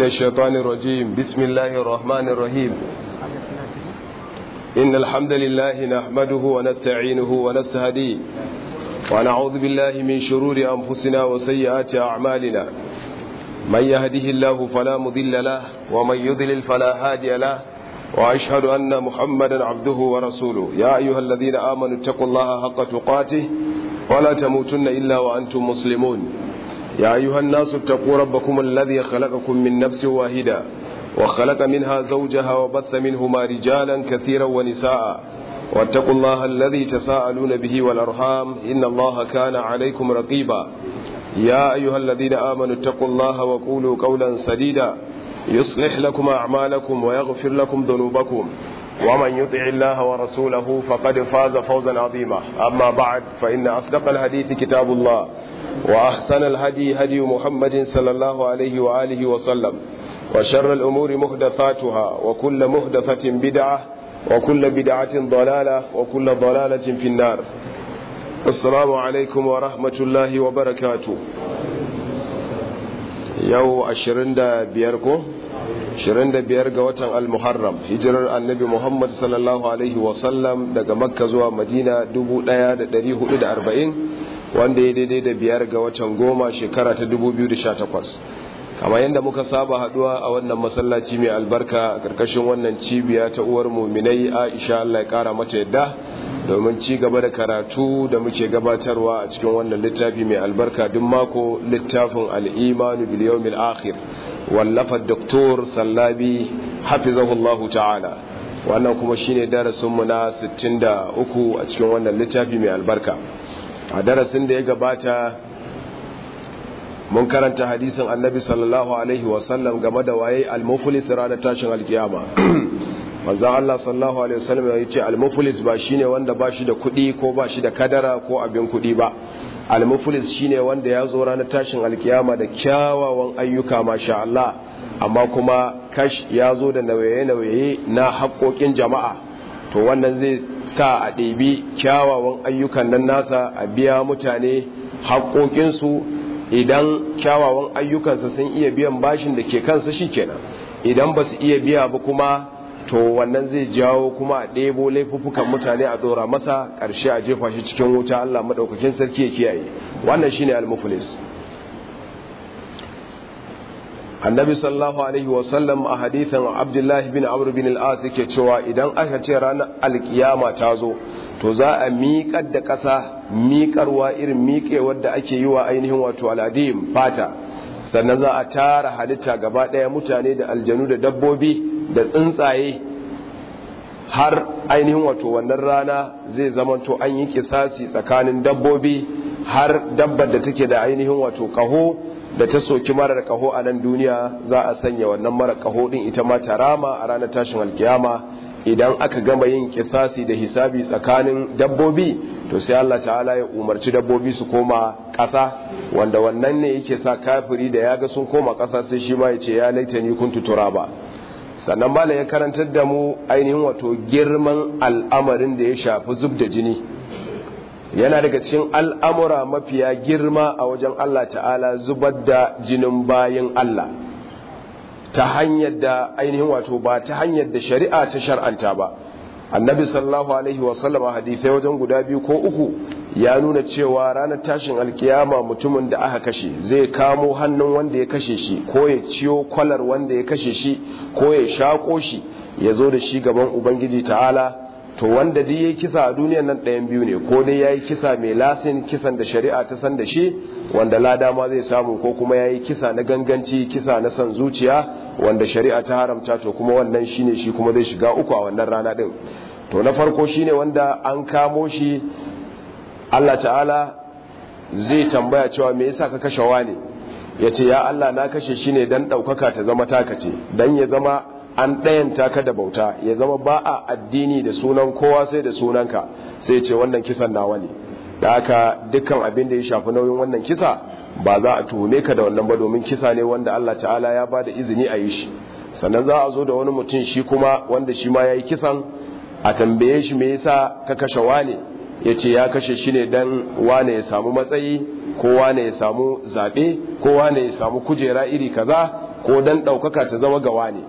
الشيطان الرجيم بسم الله الرحمن الرحيم إن الحمد لله نحمده ونستعينه ونستهديه ونعوذ بالله من شرور أنفسنا وسيئات أعمالنا من يهده الله فلا مضل له ومن يضلل فلا هادي له وأشهد أن محمدا عبده ورسوله يا أيها الذين آمنوا اتقوا الله حق تقاته ولا تموتن إلا وأنتم مسلمون يا أيها الناس اتقوا ربكم الذي خلقكم من نفس واحدة وخلق منها زوجها وبث منهما رجالا كثيرا ونساء واتقوا الله الذي تساءلون به والأرحام إن الله كان عليكم رقيبا يا أيها الذين آمنوا اتقوا الله وقولوا قولا سديدا يصلح لكم أعمالكم ويغفر لكم ذنوبكم ومن يطع الله ورسوله فقد فاز فوزا عظيما أما بعد فإن أصدق الحديث كتاب الله وأحسن الهدي هدي محمد صلى الله عليه وآله وسلم وشر الأمور محدثاتها وكل محدثة بدعة وكل بدعة ضلالة وكل ضلالة في النار السلام عليكم ورحمة الله وبركاته yau 25 ko 25 ga watan al-muharram hijirar annabi muhammad sallallahu alaihi wasallam daga makka zuwa madina 1440 wanda ya daidai da biyar ga watan goma shekara ta 2018 kamar yadda muka saba haduwa a wannan masallaci mai albarka a karkashin wannan cibiya ta uwar muminai aisha allah ya kara mata yadda domin ci gaba da karatu da muke gabatarwa a cikin wannan littafi mai albarka duk mako littafin al'imanu biliyomil akhir wallafa doktor sallabi hafizahullahu ta'ala wannan kuma shine darasinmu na 63 a cikin wannan littafi mai albarka a darasin da ya gabata mun karanta hadisin annabi sallallahu alaihi wasallam game da waye al-muflis ranar tashin alkiyama manzan Allah sallallahu Alaihi wasallam ya ce almufulis ba shine wanda ba shi da kuɗi ko ba shi da kadara ko abin kuɗi ba almufulis shine wanda ya zo ranar tashin alkiyama da kyawawan ayyuka masha Allah amma kuma kash ya zo da nauye-nauye na haƙoƙin jama'a to wannan zai sa a ɗebi kyawawan ayyukan nan nasa a biya mutane haƙoƙinsu idan kyawawan ayyukansa sun iya biyan bashin da ke kansa shi kenan idan ba su iya biya ba kuma to wannan zai jawo kuma a ɗebo laifuffukan mutane a ɗora masa ƙarshe a jefa shi cikin wuta Allah maɗaukakin sarki ya kiyaye wannan shine al-muflis annabi sallallahu alaihi wasallam a hadithan abdullahi bin amr bin al-as yake cewa idan aka ce ranar alkiyama ta zo to za a miƙar da ƙasa miƙarwa irin miƙewar da ake yi wa ainihin wato al'adim fata sannan za a tara halitta gaba ɗaya mutane da aljanu da dabbobi da tsuntsaye har ainihin wato wannan rana zai zamanto an yi kisasi tsakanin dabbobi har dabbar da take da ainihin wato kaho da ta soki marar kaho a nan duniya za a sanya wannan marar kaho din ita ma tarama a ranar tashin alkiyama idan aka gama yin kisasi da hisabi tsakanin dabbobi to sai Allah ta'ala ya umarci dabbobi su koma ƙasa wanda wannan ne yake sa kafiri da ya ga sun koma ƙasa sai shi ma ya ce ya laita ni kuntu turaba sannan malam ya karantar da mu ainihin wato girman al'amarin da ya shafi zub da jini yana daga cikin al'amura mafiya girma a wajen Allah ta'ala zubar da jinin bayan Allah ta hanyar da ainihin wato ba ta hanyar da shari'a ta shar'anta ba annabi sallallahu alaihi wasallama hadithai wajen guda biyu ko uku ya nuna cewa ranar tashin alkiyama mutumin da aka kashe zai kamo hannun wanda ya kashe shi ko ya ciyo kwalar wanda ya kashe shi ko ya shako shi ya zo da shi gaban ubangiji ta'ala to wanda duk yayi kisa a duniyar nan ɗayan biyu ne ko dai yayi kisa mai lasin kisan da shari'a ta san da shi wanda lada ma zai samu ko kuma yayi kisa na ganganci kisa na san zuciya wanda shari'a ta haramta to kuma wannan shine shi kuma zai shiga uku a wannan rana din to na farko shine wanda an kamo shi Allah ta'ala zai tambaya cewa me yasa ka kashe wani yace ya Allah na kashe shi ne dan daukaka ta zama taka ce dan ya zama an ɗayanta ka da bauta ya zama ba a addini da sunan kowa sai da sunanka sai ce wannan kisan nawa ne da haka dukkan abin da ya shafi nauyin wannan kisa ba za a tuhume ka da wannan ba domin kisa ne wanda Allah ta'ala ya ba da izini a yi shi sannan za a zo da wani mutum shi kuma wanda shi ma ya yi kisan a tambaye shi me yasa ka kashe wane ya ce ya kashe shi ne dan wane ya samu matsayi ko wane ya samu zaɓe ko wane ya samu kujera iri kaza ko dan ɗaukaka ta zama gawa ne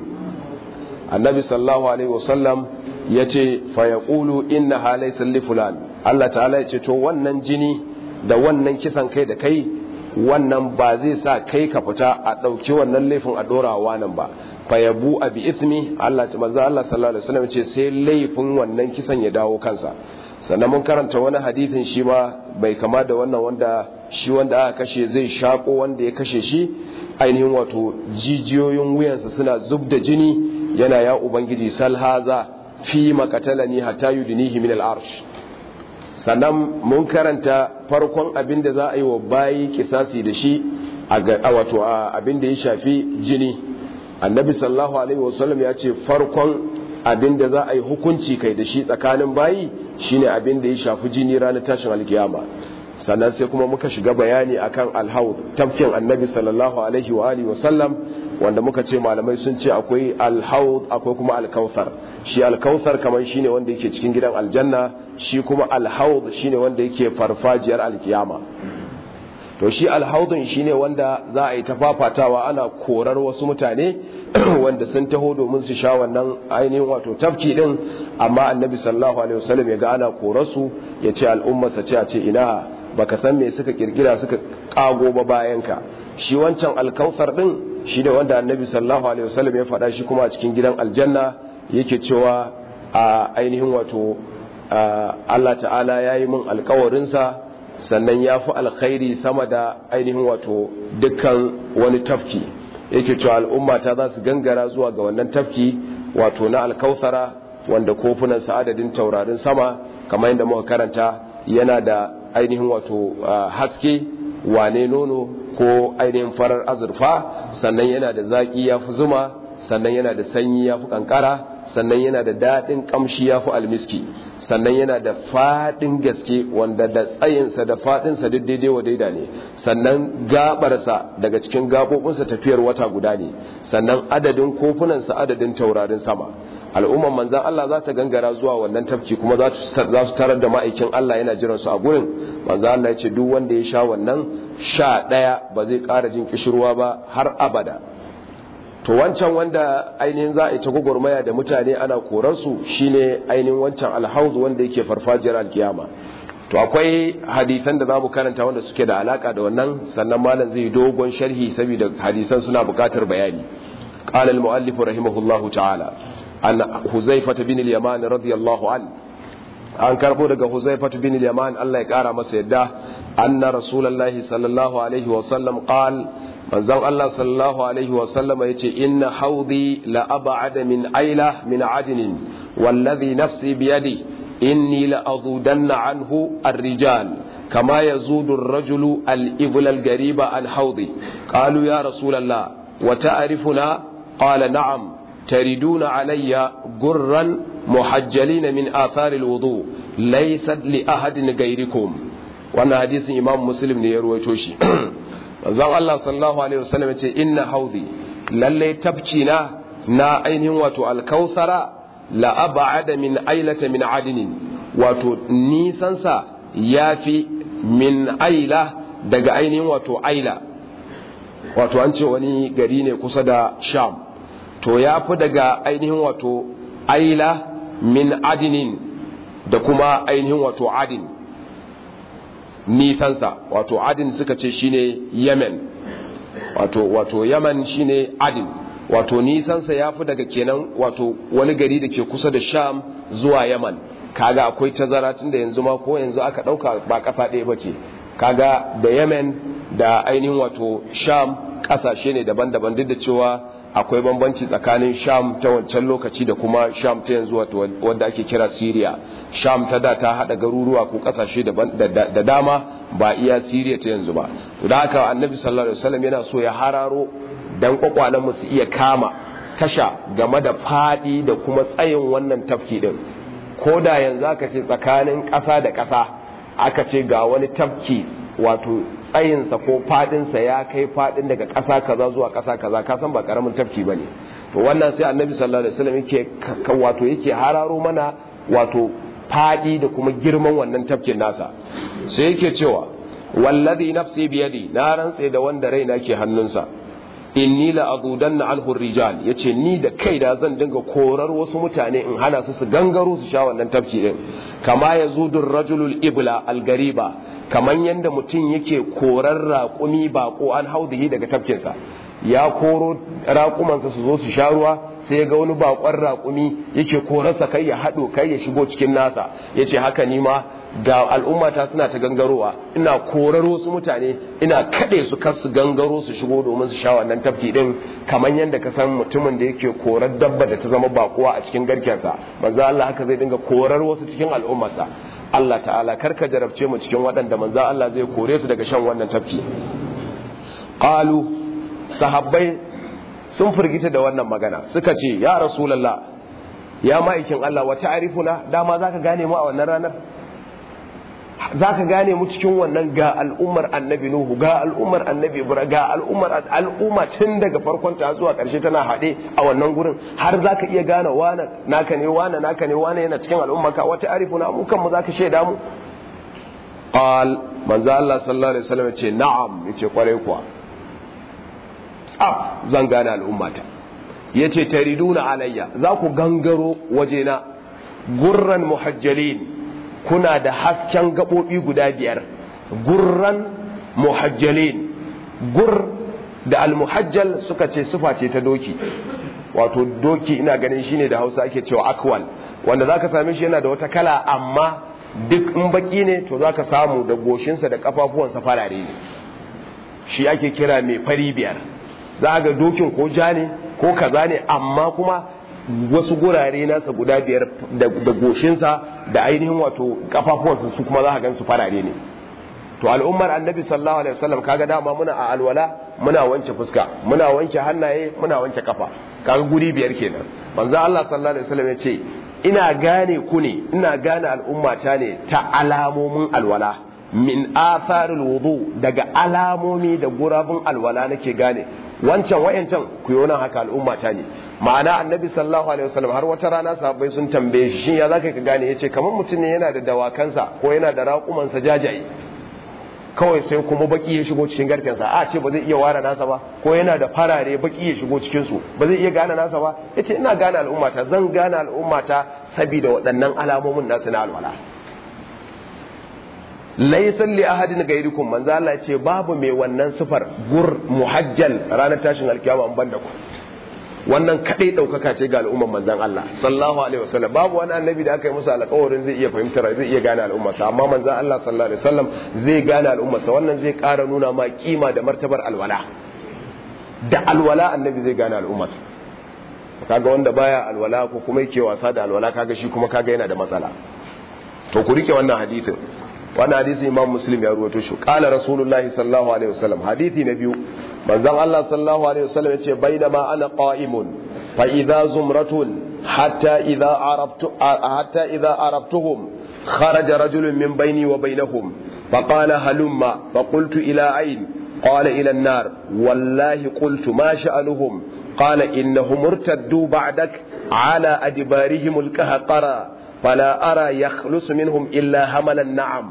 annabi sallallahu alaihi wasallam ya ce fayaqulu inna halaysa li fulan Allah ta'ala ya ce to wannan jini da wannan kisan kai da kai wannan ba zai sa kai ka fita a ɗauki wannan laifin a ɗorawa nan ba fayabu a bi ismi Allah ta manzo Allah sallallahu alaihi wasallam ce sai laifin wannan kisan ya dawo kansa sannan mun karanta wani hadithin shi ma bai kama da wannan wanda shi wanda aka kashe zai shako wanda ya kashe shi ainihin wato jijiyoyin wuyansa suna zub da jini yana ya ubangiji salhaza fi makatalani hatta yudnihi min al-arsh sannan mun karanta farkon abin da za a yi wa bayi kisasi da shi a wato abin da ya shafi jini annabi sallallahu alaihi wasallam ya ce farkon abin da za a yi hukunci kai da shi tsakanin bayi shine abin da ya shafi jini ranar tashin alkiyama sannan sai kuma muka shiga bayani akan alhaud tafkin annabi sallallahu alaihi wa alihi wasallam wanda muka ce malamai sun ce akwai alhaud akwai kuma alkauthar shi alkauthar kamar shine wanda yake cikin gidan aljanna shi kuma alhaud shine wanda yake farfajiyar alkiyama to shi alhaudun shine wanda za a yi ta fafatawa ana korar wasu mutane wanda sun taho domin su sha wannan ainihin wato tafki din amma annabi sallallahu alaihi wasallam ya ga ana korarsu ya ce al'ummarsa ce a ce ina baka san me suka kirkira suka kago ba bayan ka shi wancan alkauthar din shi ne wanda annabi sallallahu alaihi wasallam ya faɗa shi kuma a cikin gidan aljanna yake cewa a ainihin wato Allah ta'ala ya yi min alkawarinsa sannan ya fi alkhairi sama da ainihin wato dukkan wani tafki yake cewa al'umma ta za su gangara zuwa ga wannan tafki wato na alkautsara wanda kofunan adadin taurarin sama kamar yadda muka karanta yana da ainihin wato haske wane nono ko ainihin farar azurfa sannan yana da zaƙi ya fi zuma sannan yana da sanyi ya fi kankara sannan yana da daɗin ƙamshi ya fi almiski sannan yana da faɗin gaske wanda da tsayinsa da faɗinsa duk daidai wa daida ne sannan gabarsa daga cikin gaɓoɓinsa tafiyar wata guda ne sannan adadin kofunansa adadin taurarin sama al'umman manzan Allah za ta gangara zuwa wannan tafki kuma za su tarar da ma'aikin Allah yana jiran su a gurin manzan Allah ya ce duk wanda ya sha wannan sha ɗaya ba zai ƙara jin kishirwa ba har abada to wancan wanda ainihin za a yi ta gwagwarmaya da mutane ana korarsu shine ainihin wancan alhauzu wanda yake farfajiyar alkiyama to akwai hadisan da za mu karanta wanda suke da alaka da wannan sannan malam zai dogon sharhi saboda hadisan suna bukatar bayani قال المؤلف رحمه الله تعالى عن حذيفة بن اليمان رضي الله عنه an karbo daga Huzaifatu bin al-Yaman Allah ya kara masa yadda anna rasulullahi sallallahu alaihi wa sallam qal manzon Allah sallallahu alaihi wa sallam yace inna haudi la ab'ada min aila min adnin wallazi nafsi bi yadi inni la azudanna anhu ar-rijal kama yazudu ar-rajulu al-ibla al-gariba an haudi qalu ya rasulullah wa ta'rifuna qala na'am تردون علي قرا محجلين من آثار الوضوء ليست لأحد غيركم وانا حديث إمام مسلم نيروي توشي zan Allah sallallahu alaihi wasallam ya ce inna haudi lalle tabkina na ainihin wato alkausara la ab'ada min ailata min adinin wato nisansa yafi min aila daga ainihin wato aila wato an ce wani gari ne kusa da sham to ya fi daga ainihin wato aila min adinin da kuma ainihin wato adin nisansa wato adin suka ce shine yemen wato wato yaman shine adin wato nisansa ya fi daga kenan wato wani gari da ke kusa da sham zuwa yaman kaga akwai tazara tun da yanzu ma ko yanzu aka ɗauka ba ƙasa ɗaya ba ce kaga da yemen da ainihin wato sham ƙasashe ne daban-daban duk da cewa akwai bambanci tsakanin sham ta wancan lokaci da kuma sham ta yanzu wadda ake kira syria sham ta da ta hada garuruwa ko kasashe da dama ba iya syria ta yanzu ba to da haka annabi sallallahu alaihi wasallam yana so ya hararo dan kwakwalen mu su iya kama tasha game da fadi da kuma tsayin wannan tafki din ko da yanzu aka ce tsakanin ƙasa da ƙasa aka ce ga wani tafki wato tsayinsa ko fadinsa ya kai fadin daga ƙasa kaza zuwa ƙasa kaza ka san ba karamin tafki ba ne to wannan sai annabi sallallahu alaihi wasallam yake wato yake hararo mana wato fadi da kuma girman wannan tafkin nasa sai yake cewa wallazi nafsi biyadi na rantse da wanda raina ke hannunsa inni la adudanna anhu rijal yace ni da kai da zan dinga korar wasu mutane in hana su su gangaro su sha wannan tafki din kama yazudur rajulul ibla algariba kaman yanda mutum yake korar raƙumi bako an haudihi daga tafkinsa ya koro raƙumansa su zo su sha ruwa sai ya ga wani bakon raƙumi yake korarsa kai ya haɗo kai ya shigo cikin nasa ya ce haka ni ma ga al'ummata suna ta gangarowa ina korar wasu mutane ina kaɗe su kar su gangaro su shigo domin su sha wannan tafki ɗin kamar yadda ka san mutumin da yake korar dabba da ta zama bakuwa a cikin garkensa manzo Allah haka zai dinga korar wasu cikin al'ummarsa Allah ta'ala karka jarabce mu cikin waɗanda manzo Allah zai kore su daga shan wannan tafki qalu sahabbai sun firgita da wannan magana suka ce ya rasulullah ya ma'aikin Allah wa ta'rifuna dama zaka gane mu a wannan ranar zaka gane mu cikin wannan ga al'ummar annabi nuhu ga al'ummar annabi ibrahim ga al'ummar al'umma tun daga farkon ta zuwa karshe tana hade a wannan gurin har zaka iya gane wane naka ne wane naka ne wane yana cikin al'ummarka wa ta'rifuna mu kan mu zaka shaida mu qal manzo Allah sallallahu alaihi wasallam ce na'am yace kwarai kuwa tsaf zan gane al'ummata ya ce tariduna alayya za ku gangaro wajena gurran muhajjalin kuna da hasken gaɓoɓi guda biyar gurran muhajjalin gur da almuhajjal suka ce sufa ce ta doki wato doki ina ganin shine da hausa ake cewa akwal wanda za ka same shi yana da wata kala amma duk in baki ne to za ka samu da goshinsa da kafafuwansa farare ne shi ake kira mai fari biyar za ga dokin ko ja ne ko kaza ne amma kuma wasu gurare nasa guda biyar da goshinsa da ainihin wato kafafuwansa su kuma za ka gan su farare ne to al'ummar annabi sallallahu alaihi wasallam kaga dama muna a alwala muna wanke fuska muna wanke hannaye muna wanke kafa kaga guri biyar kenan manzo Allah sallallahu alaihi wasallam ya ce ina gane ku ne ina gane al'ummata ne ta alamomin alwala min atharul wudu daga alamomi da gurabun alwala nake gane wancan wayancan ku yi nan haka al'ummata ne ma'ana annabi sallallahu alaihi wasallam har wata rana sahabbai sun tambaye shi shin ya zaka ka gane yace kamar mutum ne yana da dawakansa ko yana da raƙumansa jajaye kawai sai kuma baki ya shigo cikin garkensa a ce ba zai iya ware nasa ba ko yana da farare baki ya shigo cikin su ba zai iya gane nasa ba yace ina gane al'ummata zan gane al'ummata saboda waɗannan alamomin nasu na alwala laisan li ahadin gairikum manzo Allah ce babu mai wannan sifar gur muhajjal ranar tashin alkiyama an banda ku wannan kadai daukaka ce ga al'umman manzon Allah sallallahu alaihi wasallam babu wani annabi da aka yi musu alƙawarin zai iya fahimtar zai iya gane al'ummarsa amma manzon Allah sallallahu alaihi wasallam zai gane al'ummarsa wannan zai ƙara nuna ma kima da martabar alwala da alwala annabi zai gane al'ummarsa kaga wanda baya alwala ko kuma yake wasa da alwala kaga shi kuma kaga yana da matsala to ku rike wannan hadisin wannan hadisi imam muslim ya ruwato shi qala rasulullahi sallallahu alaihi wasallam hadisi na biyu manzon Allah sallallahu alaihi wasallam yace bainama ana qa'imun fa idza zumratun hatta idza arabtu hatta idza arabtuhum kharaja rajulun min baini wa bainahum فقال هلما فقلت إلى أين قال إلى النار والله قلت ما شأنهم قال إنهم ارتدوا بعدك على أدبارهم الكهقرى فلا أرى يخلص منهم إلا همل النعم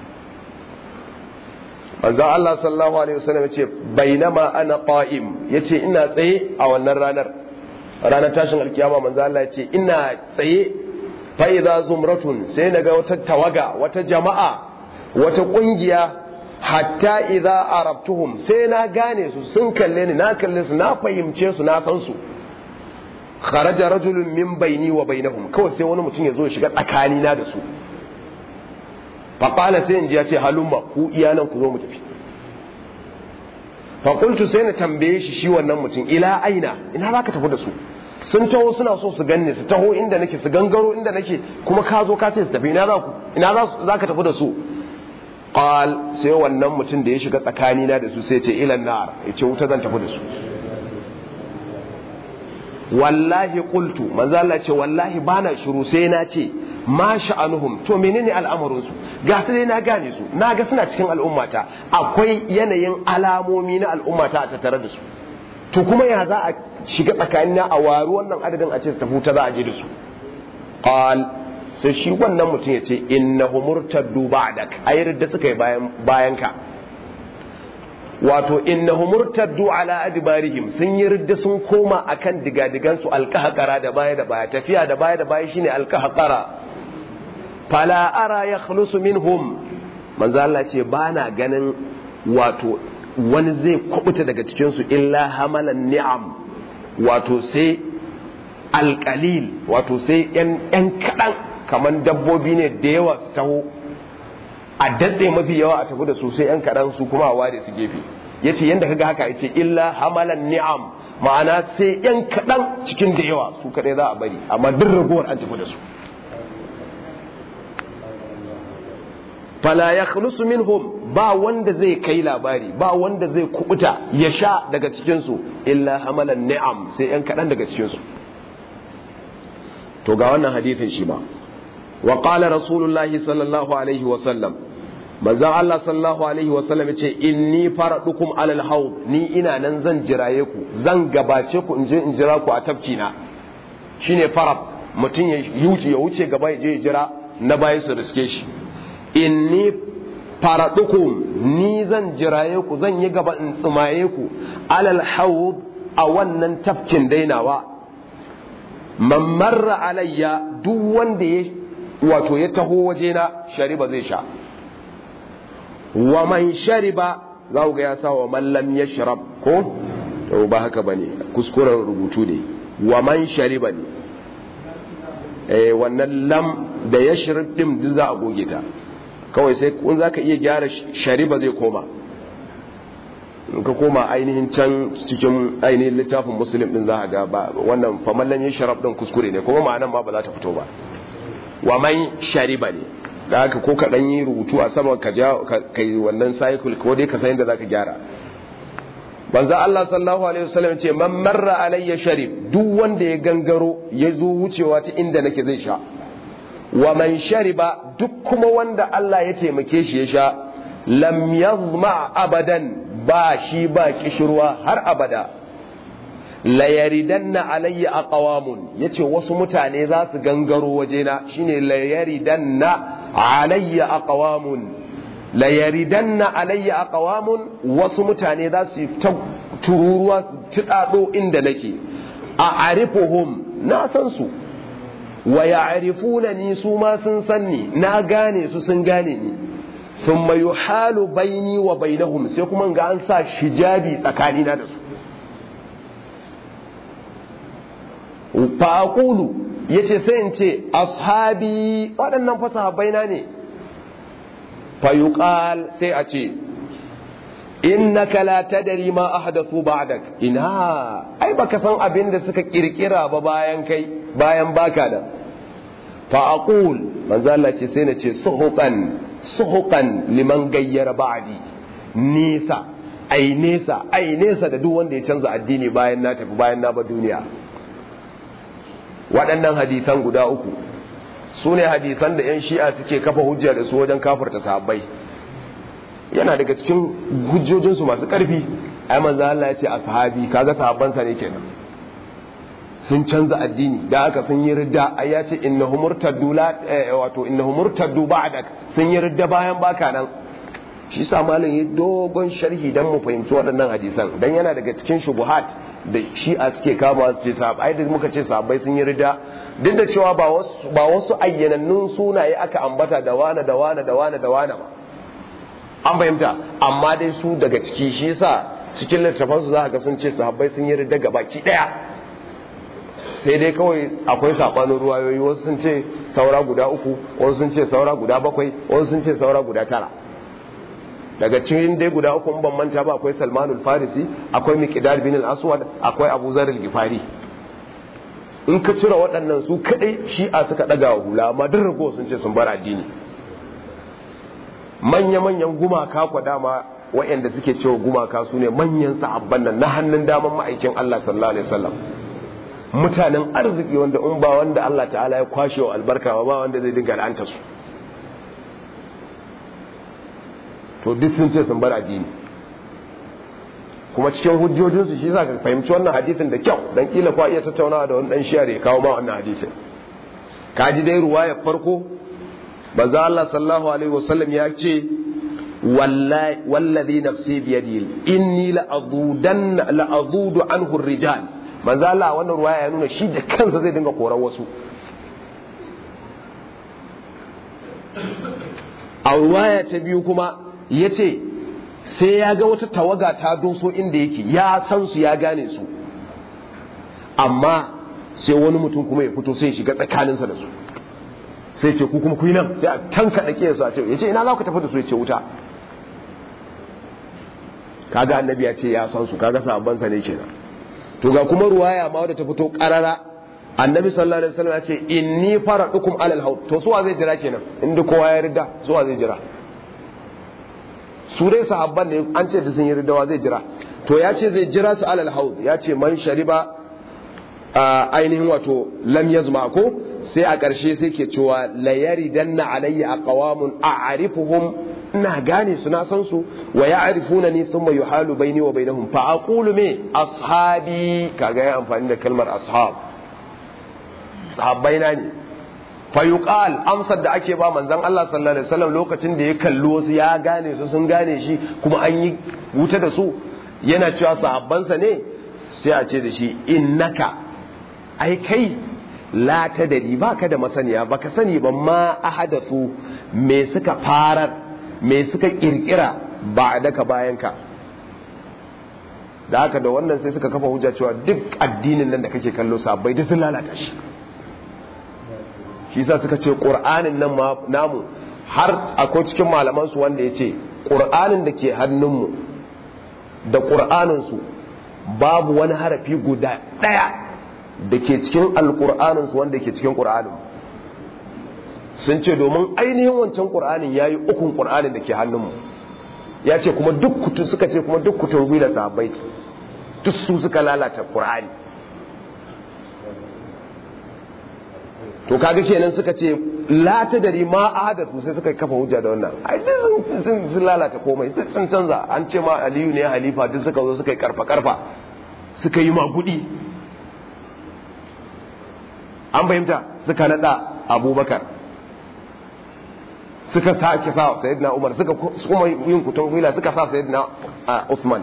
manzon Allah sallallahu alaihi wasallam yace bainama ana qa'im yace ina tsaye a wannan ranar ranar tashin alkiyama manzon Allah yace ina tsaye fa idza zumratun sai naga wata tawaga wata jama'a wata kungiya hatta idza arabtuhum sai na gane su sun kalle ni na kalle su na fahimce su na san su kharaja rajulun min baini wa bainahum kawai sai wani mutum ya zo shiga tsakani na da su faƙala sai in ji ya ce halumma ku iyanan ku zo mu tafi faƙultu sai na tambaye shi shi wannan mutum ila aina ina za ka tafi da su sun taho suna so su ganni su taho inda nake su gangaro inda nake kuma ka zo ka ce su tafi ina za ku ina za ka tafi da su qal sai wannan mutum da ya shiga tsakani na da su sai ce ilan nar ya ce wuta zan tafi da su wallahi qultu manzo Allah ce wallahi bana shiru sai na ce ma sha'anuhum to menene al'amarin su ga su dai na gane su na ga suna cikin al'ummata akwai yanayin alamomi na al'ummata a tattare da su to kuma ya za a shiga tsakanin a waru wannan adadin a ce su tafi ta za a je da su qal sai shi wannan mutum ya ce innahu murtaddu ba'dak ayar da suka yi bayan bayan ka wato innahum murtaddu ala adbarihim sun yi ridda sun koma akan digadigan su alqahqara da baya da baya tafiya da baya da baya shine alqahqara fala ara yakhlusu minhum manzo Allah ce bana ganin wato wani zai kubuta daga cikin su illa hamalan ni'am wato sai alqalil wato sai yan yan kadan kaman dabbobi ne da yawa su taho a datse mafi yawa a tafi da su sai yan kaɗan su kuma a ware su gefe ya ce yadda kaga haka ya ce illa hamalan ni'am ma'ana sai yan kaɗan cikin da yawa su kaɗai za a bari amma duk ragowar an tafi da su fala ya khulusu minhum ba wanda zai kai labari ba wanda zai kubuta ya sha daga cikinsu illa hamalan ni'am sai yan kaɗan daga cikinsu to ga wannan hadithin shi ba wa qala rasulullahi sallallahu alaihi wa sallam manzon Allah sallallahu alaihi wa sallam yace inni faradukum alal haud ni ina nan zan jiraye ku zan gabace ku in je in jira ku a tafki na shine farab mutum ya yuce ya wuce gaba ya je ya jira na bayan su riske shi inni faradukum ni zan jiraye ku zan yi gaba in tsumaye ku alal haud a wannan tafkin dainawa man marra alayya duk wanda ya wato ya taho wajena shariba zai sha wa man shariba za ku ga ya sa wa man lam yashrab ko to ba haka bane kuskuren rubutu ne wa man shariba ne eh wannan lam da yashrab din duk za a goge ta kawai sai kun zaka iya gyara shariba zai koma in ka koma ainihin can cikin ainihin littafin muslim din za ga ba wannan faman lam yashrab din kuskure ne kuma ma'anan ma ba za ta fito ba wa man shariba ne da haka ko ka dan yi rubutu a saman ka ja kai wannan cycle ko dai ka san yadda zaka gyara banza Allah sallallahu alaihi wasallam ce man marra alayya sharib duk wanda ya gangaro ya zo wucewa ta inda nake zai sha wa man shariba duk kuma wanda Allah ya taimake shi ya sha lam yazma abadan ba shi ba kishirwa har abada la yaridanna alayya aqwamun yace wasu mutane za su gangaro wajena shine la yaridanna alayya aqwamun la yaridanna alayya aqwamun wasu mutane za su ta tururuwa su tudado inda nake a arifuhum na san su wa ya'rifuna ni su ma sun san ni na gane su sun gane ni thumma yuhalu baini wa bainahum sai kuma ga an sa shijabi tsakanina da su faƙulu ya ce sai in ce ashabi waɗannan fasahabai na ne fayuƙal sai a ce innaka la tadri ma ahdathu ba'dak ina ai baka san abin da suka kirkira ba bayan kai bayan baka da fa aqul manzo Allah ce sai na ce suhuqan suhuqan liman gayyara ba'di nisa ai nesa ai nesa da duk wanda ya canza addini bayan na tafi bayan na ba duniya waɗannan hadisan guda uku su ne hadisan da 'yan shi'a suke kafa hujja da su wajen kafarta sahabbai yana daga cikin hujjojinsu masu ƙarfi ai manzo Allah ya ce a sahabi kaga sahabbansa ne kenan sun canza addini da aka sun yi ridda ai ya ce innahu murtaddu la wato innahu murtaddu ba'dak sun yi ridda bayan baka nan shi sa malam yi dogon sharhi dan mu fahimci waɗannan hadisan dan yana daga cikin shubuhat da shi'a suke kama su ce sahabbai da muka ce sahabbai sun yi rida duk da cewa ba wasu ba wasu ayyanannun sunaye aka ambata da wane da wane da wane da wane ba an fahimta amma dai su daga ciki shi yasa cikin littafan su za ga sun ce sahabbai sun yi rida gabaki daya sai dai kawai akwai sabanin ruwayoyi wasu sun ce saura guda uku wasu sun ce saura guda bakwai wasu sun ce saura guda tara daga cikin dai guda uku ban manta ba akwai salmanul farisi akwai miqdad bin al-aswad akwai abu zar al-gifari in ka cire waɗannan su kadai shi'a suka daga wa hula amma duk rago sun ce sun bar addini manya manyan gumaka kwa dama waɗanda suke cewa gumaka su ne manyan sahabban nan na hannun daman ma'aikin Allah sallallahu alaihi wasallam mutanen arziki wanda in ba wanda Allah ta'ala ya kwashe wa albarka ba wanda zai dinga la'anta su to duk sun ce sun bar addini kuma cikin hujjojinsu shi za ka fahimci wannan hadisin da kyau dan kila kwa iya tattaunawa da wani dan shiyar ya kawo ma wannan hadisin ka ji dai ruwa ya farko baza Allah sallallahu alaihi wasallam ya ce wallazi nafsi biyadi inni la'azudan la'azudu anhu rijal manzo Allah wannan ruwaya ya nuna shi da kansa zai dinga koran wasu a ruwaya ta biyu kuma yace sai ya ga wata tawaga ta doso inda yake ya san su ya gane su amma sai wani mutum kuma ya fito sai ya shiga tsakaninsa da su sai ce ku kuma ku yi nan sai a tanka da ke su a ce ya ce ina za ku tafi da su ya ce wuta kaga annabi ya ce ya san su kaga sabon sa ne kenan to ga kuma ruwaya ma wadda ta fito karara annabi sallallahu alaihi wasallam ya ce inni faradukum alal haut to suwa zai jira kenan inda kowa ya rida suwa zai jira su dai sahabban ne an ce da sun yi ridawa zai jira to ya ce zai jira su alal haut ya ce man shariba ainihin wato lam yazma ko sai a ƙarshe sai ke cewa layari danna alayya a ƙawamun a arifuhum ina gane su na san su wa ya arifuna ni thumma yuhalu baini wa bainahum fa aqulu me ashabi kaga ya amfani da kalmar ashab sahabbai na ne fa yuqal amsar da ake ba manzon Allah sallallahu alaihi wasallam lokacin da ya kalli wasu ya gane su sun gane shi kuma an yi wuta da su yana cewa sahabbansa ne sai a ce da shi innaka ai kai la ta dari ba ka da masaniya ba ka sani ba ma ahadathu me suka farar me suka kirkira ba daka bayan ka da haka da wannan sai suka kafa hujja cewa duk addinin nan da kake kallo sabai duk sun lalata shi shi sa suka ce qur'anin nan namu har akwai cikin malaman su wanda yace qur'anin da ke hannunmu da qur'anin su babu wani harafi guda daya da ke cikin alƙur'aninsu wanda ke cikin ƙur'anin sun ce domin ainihin wancan ƙur'anin ya yi ukun ƙur'anin da ke hannunmu ya ce kuma duk kutu suka ce kuma duk kutun gwila sahabbai duk su suka lalata ƙur'ani to kaga kenan suka ce la ta dari ma ahadatu sai suka kafa hujja da wannan ai duk sun lalata komai sun canza an ce ma aliyu ne halifa duk suka zo suka yi karfa karfa suka yi magudi an fahimta suka nada abubakar suka sake sa sayyidina umar suka kuma yin kutun gwila suka sa sayyidina usman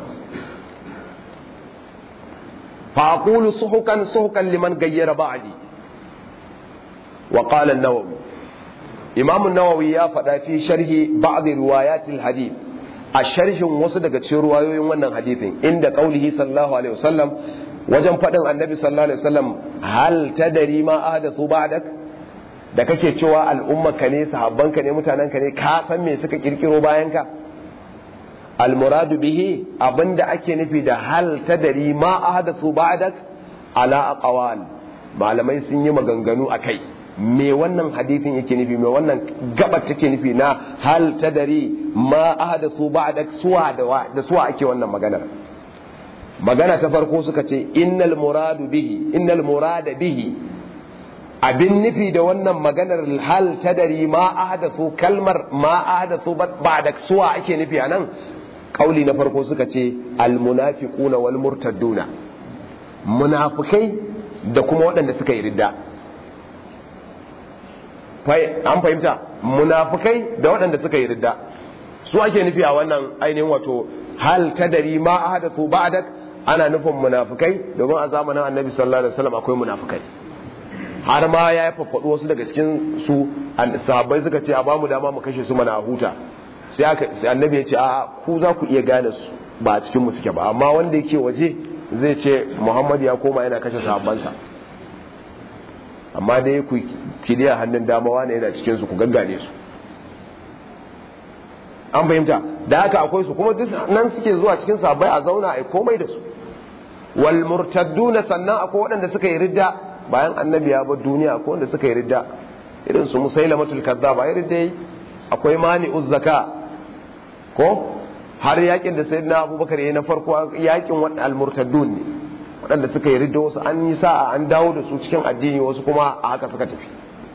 fa aqulu suhukan suhukan liman gayyara ba'di wa qala an-nawawi imam an-nawawi ya faɗa fi sharhi ba'd riwayat al-hadith a sharhin wasu daga cikin ruwayoyin wannan hadithin inda qaulihi sallallahu alaihi wasallam wajen faɗin annabi sallallahu alaihi wasallam hal tadari ma ahdathu ba'dak da kake cewa al'ummarka ne sahabbanka ne mutanenka ne ka san me suka kirkiro bayan ka almuradu bihi abinda ake nufi da hal tadari ma ahdathu ba'dak ala aqwal malamai sun yi maganganu akai me wannan hadithin yake nufi me wannan gabar take nufi na hal tadari ma ahdathu ba'dak suwa da suwa ake wannan maganar magana ta farko suka ce innal muradu bihi innal murada bihi abin nufi da wannan maganar hal tadari ma ahdathu kalmar ma ahdathu ba'da suwa ake nufi anan kauli na farko suka ce al munafiquna wal murtadduna munafikai da kuma waɗanda suka yi ridda an fahimta munafikai da waɗanda suka yi ridda su ake nufi a wannan ainihin wato hal tadari ma ahdathu ba'dak ana nufin munafukai domin a zamanin annabi sallallahu alaihi wasallam akwai munafukai har ma ya yi faffaɗu wasu daga cikin su sahabbai suka ce a bamu dama mu kashe su mana huta sai annabi ya ce a ku za ku iya gane su ba a cikin mu suke ba amma wanda yake waje zai ce muhammad ya koma yana kashe sahabbansa amma dai ku kidiya hannun dama wane yana cikin su ku gaggane su an fahimta da haka akwai su kuma duk nan suke zuwa cikin sabai a zauna a komai da su wal murtadduna sannan akwai waɗanda suka yi ridda bayan annabi ya bar duniya akwai wanda suka yi ridda irin su musailamatul kazzab ai ridda yi akwai mani'uz zaka ko har yakin da sayyidina abubakar yayi na farko yakin waɗanda al murtaddun ne waɗanda suka yi ridda wasu an yi sa'a an dawo da su cikin addini wasu kuma a haka suka tafi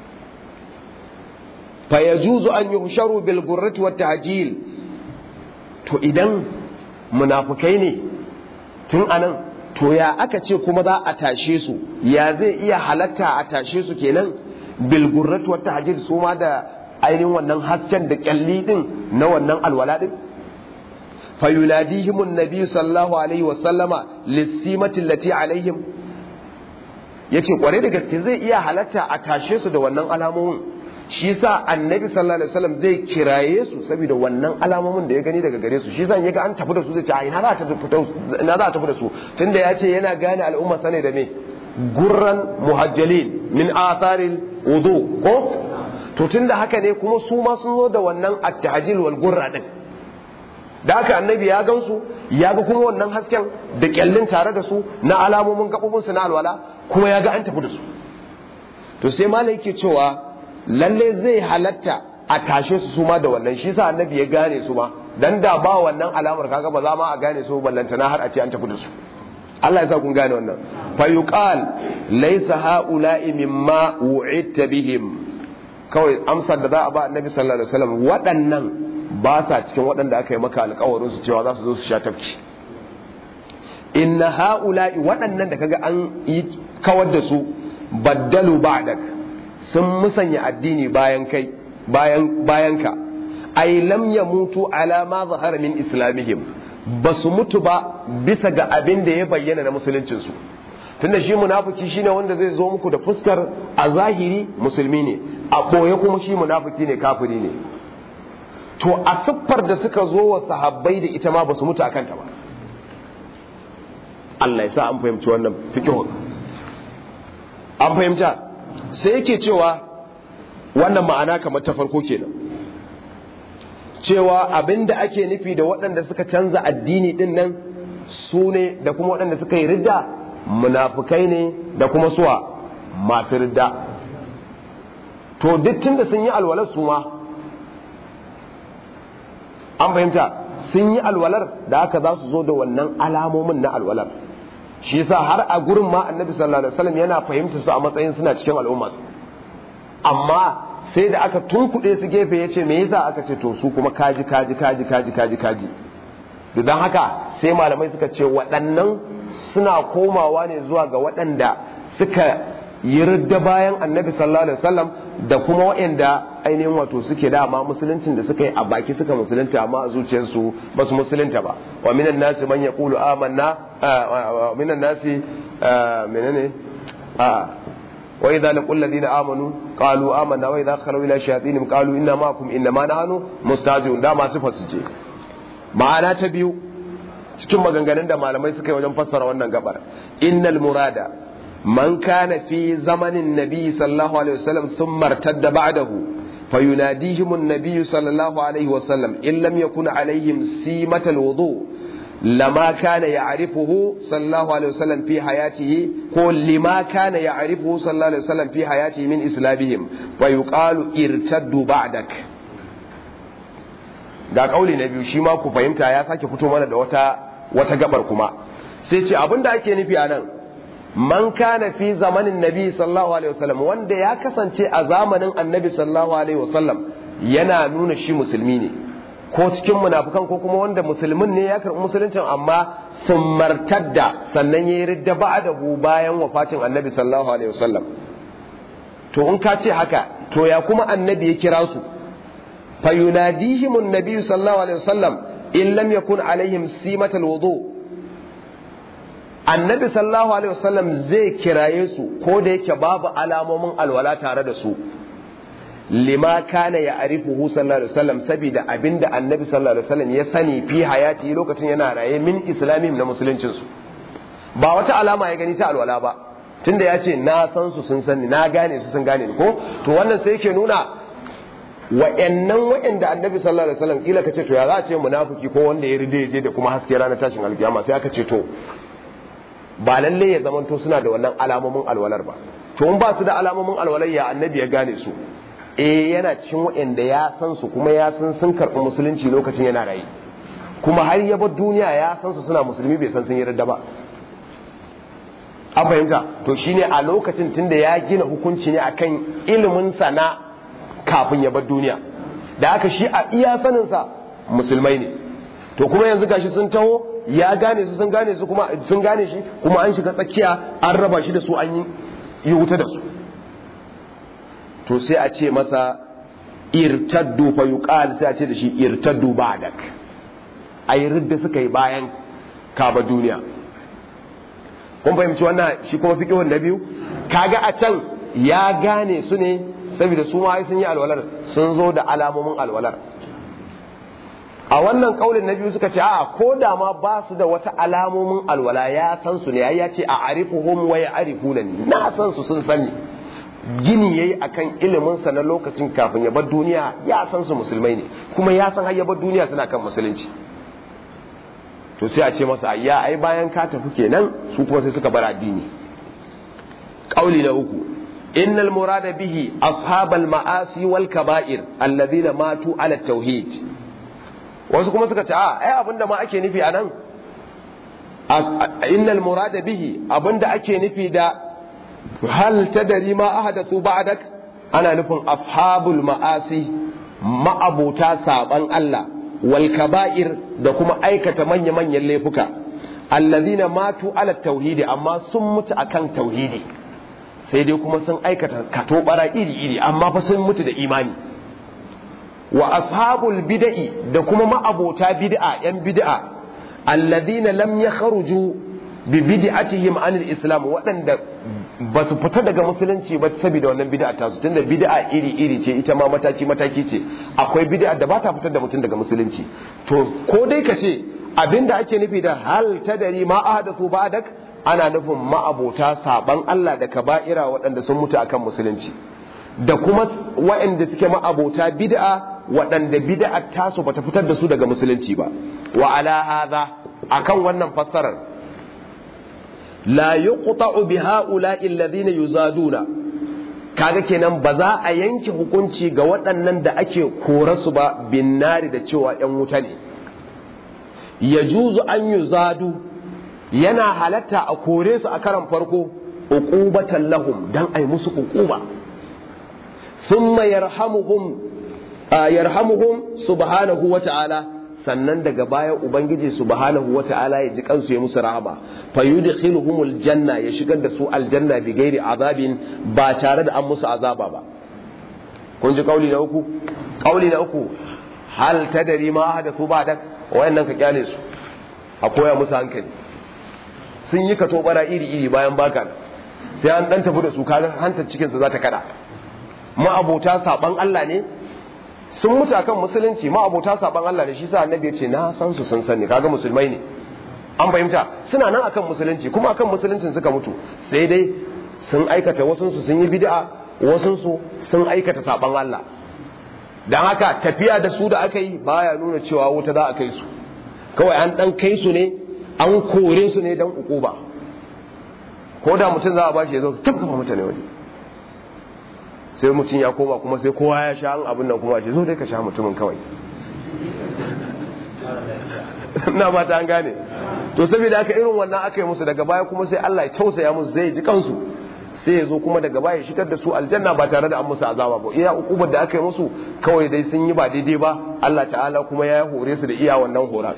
fayajuzu an yuhsharu bil gurrati wat tahjil to idan munafukai ne tun anan to ya aka ce kuma za a tashe su ya zai iya halatta a tashe su kenan bil gurrati wat tahjil su ma da ainihin wannan hasken da kyalli din na wannan alwala din fayunadihim annabi sallallahu alaihi wa sallama lisimati allati alaihim yace kware da gaske zai iya halatta a tashe su da wannan alamomin shi yasa annabi sallallahu alaihi wasallam zai kiraye su saboda wannan alamomin da ya gani daga gare su shi yasa yaga an tafi da su zai ce a ina za ta fito ina za ta tafi da su tunda ya ce yana gane al'umma sane da me gurran muhajjalin min atharil wudu ko to tunda haka ne kuma su ma sun zo da wannan at-tahjil wal gurra din da haka annabi ya gansu ya ga kuma wannan hasken da kyallin tare da su na alamomin gabobin su na alwala kuma ya ga an tafi da su to sai malai yake cewa lalle zai halatta a tashe su suma da wannan shi sa annabi ya gane su ma dan da ba wannan alamar kaga ba za ma a gane su ballantana har a ce an tafi da su Allah ya sa kun gane wannan fa yuqal laysa haula'i mimma wu'idta bihim kawai amsar da za a ba annabi sallallahu alaihi wasallam waɗannan ba sa cikin waɗanda aka yi maka alƙawarin su cewa za su zo su sha tafki inna haula'i waɗannan da kaga an yi kawar da su baddalu ba'dak sun musanya addini bayan kai bayan bayan ka ay lam yamutu ala ma zahara min islamihim ba su mutu ba bisa ga abin da ya bayyana na musuluncin su tunda shi munafiki shine wanda zai zo muku da fuskar a zahiri musulmi ne a boye kuma shi munafiki ne kafiri ne to a siffar da suka zo wa sahabbai da ita ma ba su mutu akan ta ba Allah ya sa an fahimci wannan fiqh an fahimta sai yake cewa wannan ma'ana kamar ta farko kenan cewa abinda ake nufi da waɗanda suka canza addini din nan su ne da kuma waɗanda suka yi ridda munafukai ne da kuma suwa masu ridda to duk tunda sun yi alwalar su ma an fahimta sun yi alwalar da haka za su zo da wannan alamomin na alwalar shi yasa har a gurin ma annabi sallallahu alaihi wasallam yana fahimta su a matsayin suna cikin al'umma amma sai da aka tunkuɗe su gefe ya ce me yasa aka ce to su kuma kaji kaji kaji kaji kaji kaji don haka sai malamai suka ce waɗannan suna komawa ne zuwa ga waɗanda suka yi ridda bayan annabi sallallahu alaihi wasallam da kuma waɗanda ainihin wato suke dama musuluncin da suka yi a baki suka musulunta amma a zuciyarsu ba su musulunta ba wa minan nasi man yaqulu amanna wa minan nasi menene a wa idza laqul ladina amanu qalu amanna wa idza khalu ila shayatinihim qalu inna ma'akum inna ma nahnu mustahzi'un da masu fasu ce ma'ana ta biyu cikin maganganun da malamai suka yi wajen fassara wannan gabar innal murada man kana fi zamanin nabi sallallahu alaihi wasallam thumma irtadda ba'dahu فيناديهم النبي صلى الله عليه وسلم إن لم يكن عليهم سيمة الوضوء لما كان يعرفه صلى الله عليه وسلم في حياته قول لما كان يعرفه صلى الله عليه وسلم في حياته من إسلامهم فيقال ارتدوا بعدك ga kauli na biyu shi ma ku fahimta ya sake fito mana da wata wata gabar kuma sai ce abinda ake nufi a nan man kana fi zamanin nabi sallallahu alaihi wasallam wanda ya kasance a zamanin annabi sallallahu alaihi wasallam yana nuna shi musulmi ne ko cikin munafukan ko kuma wanda musulmin ne ya karɓi musuluncin amma sun martadda sannan ya yi ridda ba'dahu bayan wafatin annabi sallallahu alaihi wasallam to in ka ce haka to ya kuma annabi ya kira su fayunadihim annabi sallallahu alaihi wasallam in lam yakun alaihim simatal wudu' annabi sallallahu alaihi wasallam zai kiraye su ko da yake babu alamomin alwala tare da su lima kana ya arifuhu sallallahu alaihi wasallam saboda abinda annabi sallallahu alaihi wasallam ya sani fi hayati lokacin yana raye min islamim na musuluncin su ba wata alama ya gani ta alwala ba tunda ya ce na san su sun sani na gane su sun gane ko to wannan sai yake nuna wa'annan wa'anda annabi sallallahu alaihi wasallam kila kace to ya za a ce munafiki ko wanda ya ride je da kuma haske ranar tashin alkiyama sai aka ce to ba lalle ya zamanto suna da wannan alamomin alwalar ba to in ba su da alamomin alwalar ya annabi ya gane su eh yana cikin waɗanda ya san su kuma ya san sun karɓi musulunci lokacin yana rayu kuma har ya bar duniya ya san su suna musulmi bai san sun yi radda ba an fahimta to shine a lokacin tunda ya gina hukunci ne akan ilimin sana kafin ya bar duniya da haka shi a iya saninsa musulmai ne to kuma yanzu gashi sun taho ya gane su sun gane su kuma sun gane shi kuma an shiga tsakiya an raba shi da su an yi wuta da su to sai a ce masa irtaddu fa yuqal sai a ce da shi irtaddu ba'dak ai ridda suka yi bayan kaba duniya kun fahimci wannan shi kuma fiqhun na biyu kaga a can ya gane su ne saboda su ma sun yi alwalar sun zo da alamomin alwalar a wannan kaulin na biyu suka ce a ko da ma ba su da wata alamomin alwala ya san su ne ya ce a arifuhum wa ya arifuna ni na san su sun sani gini yayi akan ilimin sa na lokacin kafin ya bar duniya ya san su musulmai ne kuma ya san har ya bar duniya suna kan musulunci to sai a ce masa ayya ai bayan ka tafi kenan su kuma sai suka bar addini kauli na uku innal murada bihi ashabal ma'asi wal kaba'ir alladhina matu ala tauhid wasu kuma suka ce a ai abinda ma ake nufi anan innal murada bihi abinda ake nufi da hal tadari ma ahadathu ba'dak ana nufin ashabul ma'asi ma'abuta saban Allah wal kaba'ir da kuma aikata manya-manyan laifuka allazina matu ala tauhidi amma sun mutu akan tauhidi sai dai kuma sun aikata katobara iri-iri amma fa sun mutu da imani wa ashabul bid'i da kuma ma'abota bid'a yan bid'a alladhina lam yakhruju bi bid'atihim anil islam waɗanda ba su fita daga musulunci ba saboda wannan bid'a ta su tunda bid'a iri-iri ce ita ma mataki mataki ce akwai bid'a da ba ta fitar da mutum daga musulunci to ko dai ka ce abinda ake nufi da hal tadari ma ahdathu ba'dak ana nufin ma'abota saban Allah da kaba'ira waɗanda sun mutu akan musulunci da kuma waɗanda suke ma'abota bid'a waɗanda bid'a tasu bata fitar da su daga musulunci ba wa ala hadha akan wannan fassarar la yuqta'u bi ha'ula'i alladhina yuzaduna kaga kenan ba za a yanke hukunci ga waɗannan da ake korasu ba bin nari da cewa ‘yan wuta ne yajuzu an yuzadu yana halatta a kore su a karan farko uqubatan lahum dan ai musu uquba thumma yarhamuhum yarhamuhum subhanahu wa ta'ala sannan daga baya ubangiji subhanahu wa ta'ala ya ji kansu ya musu rahama fa yudkhiluhumul janna ya shigar da su aljanna bi ghairi azabin ba tare da an musu azaba ba kun ji kauli na uku kauli na uku hal tadari ma hadathu ba'dak wayannan ka kyale su a koya musu hankali sun yi ka tobara iri-iri bayan baka sai an dan tafi da su kaga hantar cikinsa za ta kada ma'abota saban Allah ne sun mutu akan musulunci ma'abota saban Allah ne shi sa annabi ya ce na san su sun sani kaga musulmai ne an fahimta suna nan akan musulunci kuma akan musuluncin suka mutu sai dai sun aikata wasunsu sun yi bid'a wasunsu sun aikata saban Allah dan haka tafiya da su da aka yi baya nuna cewa wuta za a kai su kawai an dan kai su ne an kore su ne dan ukuba ko da mutum za a bashi ya zo tabbafa mutane waje sai mutum ya koma kuma sai kowa ya sha abin nan kuma shi zo dai ka sha mutumin kawai na ba ta an gane to saboda aka irin wannan aka yi musu daga baya kuma sai Allah ya tausaya musu zai ji kansu sai ya zo kuma daga baya shigar da su aljanna ba tare da an musu azaba ba iya ukubar da aka yi musu kawai dai sun yi ba daidai ba Allah ta'ala kuma ya hore su da iya wannan hora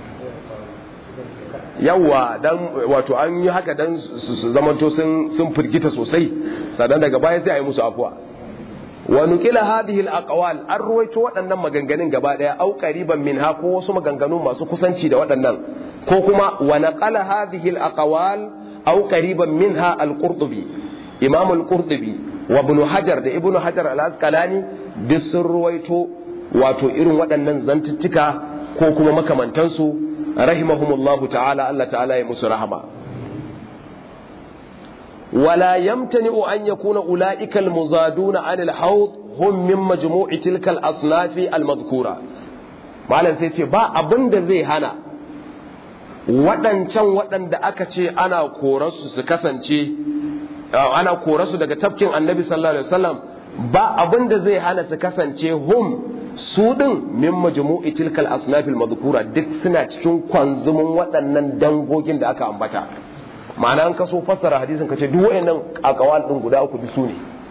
yawa dan wato an yi haka dan su zamanto sun sun firgita sosai sannan daga baya sai a yi musu afuwa wa nuqila hadhihi al-aqwal an ruwaito waɗannan maganganun gaba daya au qariban minha ko wasu maganganu masu kusanci da waɗannan ko kuma wa naqala hadhihi al-aqwal au qariban minha al-qurtubi imam al-qurtubi wa ibn hajar da ibn hajar al-asqalani duk sun ruwaito wato irin waɗannan zantuttuka ko kuma makamantansu rahimahumullahu ta'ala Allah ta'ala ya musu rahama ولا يمتنع أن يكون أولئك المزادون عن الحوض هم من مجموع تلك الأصناف المذكورة malam sai ce ba abin da zai hana waɗancan waɗanda aka ce ana korarsu su kasance ana korarsu daga tafkin annabi sallallahu alaihi wasallam ba abin da zai hana su kasance hum su ɗin min majmu'i tilkal asnafil madhkura duk suna cikin kwanzumin waɗannan dangogin da aka ambata ma'ana an kaso fassara hadisin kace duk wayannan akawal din guda uku bisu ne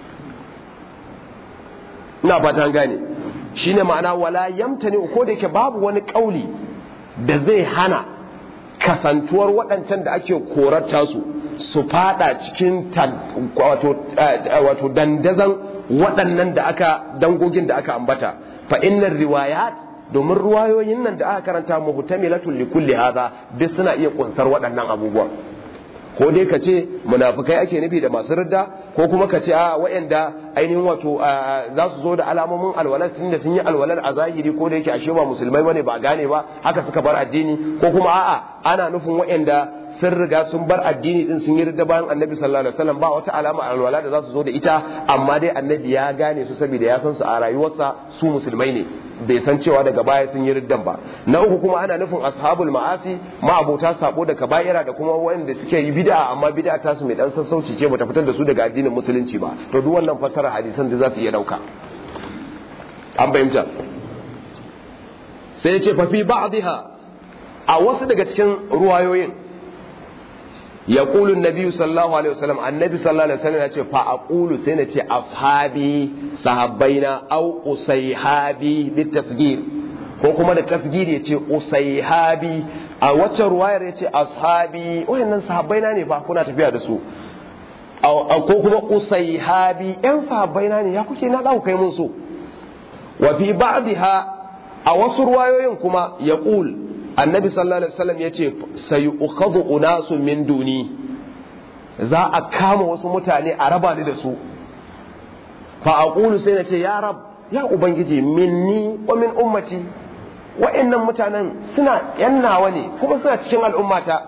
ina fata an gane shine ma'ana wala yamtani ko da yake babu wani kauli da zai hana kasantuwar waɗancan da ake korarta su su fada cikin wato wato dandazan waɗannan da aka dangogin da aka ambata fa innar riwayat domin ruwayoyin nan da aka karanta muhtamilatul li kulli hadha duk suna iya kunsar waɗannan abubuwan ko dai ka ce munafukai ake nufi da masu ridda ko kuma ka ce a waɗanda ainihin wato za su zo da alamomin alwalar tun da sun yi alwalar a zahiri ko da yake ashe ba musulmai bane ba gane ba haka suka bar addini ko kuma a'a ana nufin waɗanda sun riga sun bar addini din sun yi ridda bayan annabi sallallahu alaihi wasallam ba wata alama alwala da za su zo da ita amma dai annabi ya gane su saboda ya san su a rayuwarsa su musulmai ne bai san cewa daga baya sun yi riddan ba na uku kuma ana nufin ashabul ma'asi ma'abota sabo da kaba'ira da kuma wanda suke yi bid'a amma bid'a ta su mai dan sassauci ce bata fitar da su daga addinin musulunci ba to duk wannan fassara hadisan da za su iya dauka an bayyana sai ya ce fa fi ba'dha a wasu daga cikin ruwayoyin يقول النبي صلى الله عليه وسلم النبي صلى الله عليه وسلم يقول فأقول سنة أصحابي صحابينا أو أصيحابي بالتسجيل ko kuma da tasgiri ya ce usaihabi a wacce ruwayar ya ce ashabi wayannan sahabbaina ne ba kuna tafiya da su ko kuma usaihabi yan sahabbaina ne ya kuke na ɗauka kai mun so wa fi ba'dha a wasu ruwayoyin kuma ya annabi sallallahu alaihi wasallam yace sayu'khadhu unasun min duni za a kama wasu mutane a raba ni da su fa aqulu sai nace ya rab ya ubangiji minni wa min ummati wa'annan mutanen suna yan nawa ne kuma suna cikin al'ummata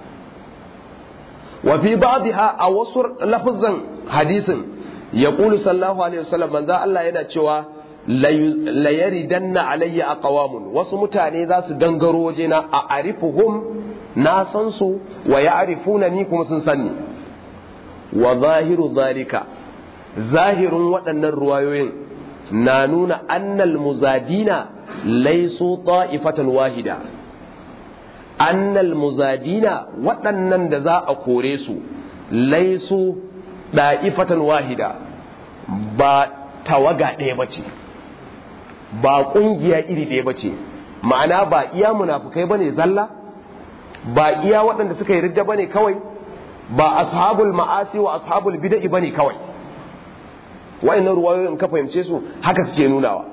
wa fi ba'dha a wasu lafazan hadisin yaqulu sallallahu alaihi wasallam manzo Allah yana cewa layari danna alayya a ƙawamun wasu mutane za su gangaro wajena a arifuhum na san su wa ya arifuna ni kuma sun sanni wa zahiru zalika zahirin waɗannan ruwayoyin na nuna annal muzadina laisu ta'ifatan wahida annal muzadina waɗannan da za a kore su laisu ɗa'ifatan wahida ba tawaga ɗaya ba ce ba ƙungiya iri ɗaya ba ce ma'ana ba iya munafukai ba ne zalla ba iya waɗanda suka yi ridda ba ne kawai ba ashabul ma'asi wa ashabul bida'i ba ne kawai wa'annan ruwayoyin ka fahimce su haka suke nunawa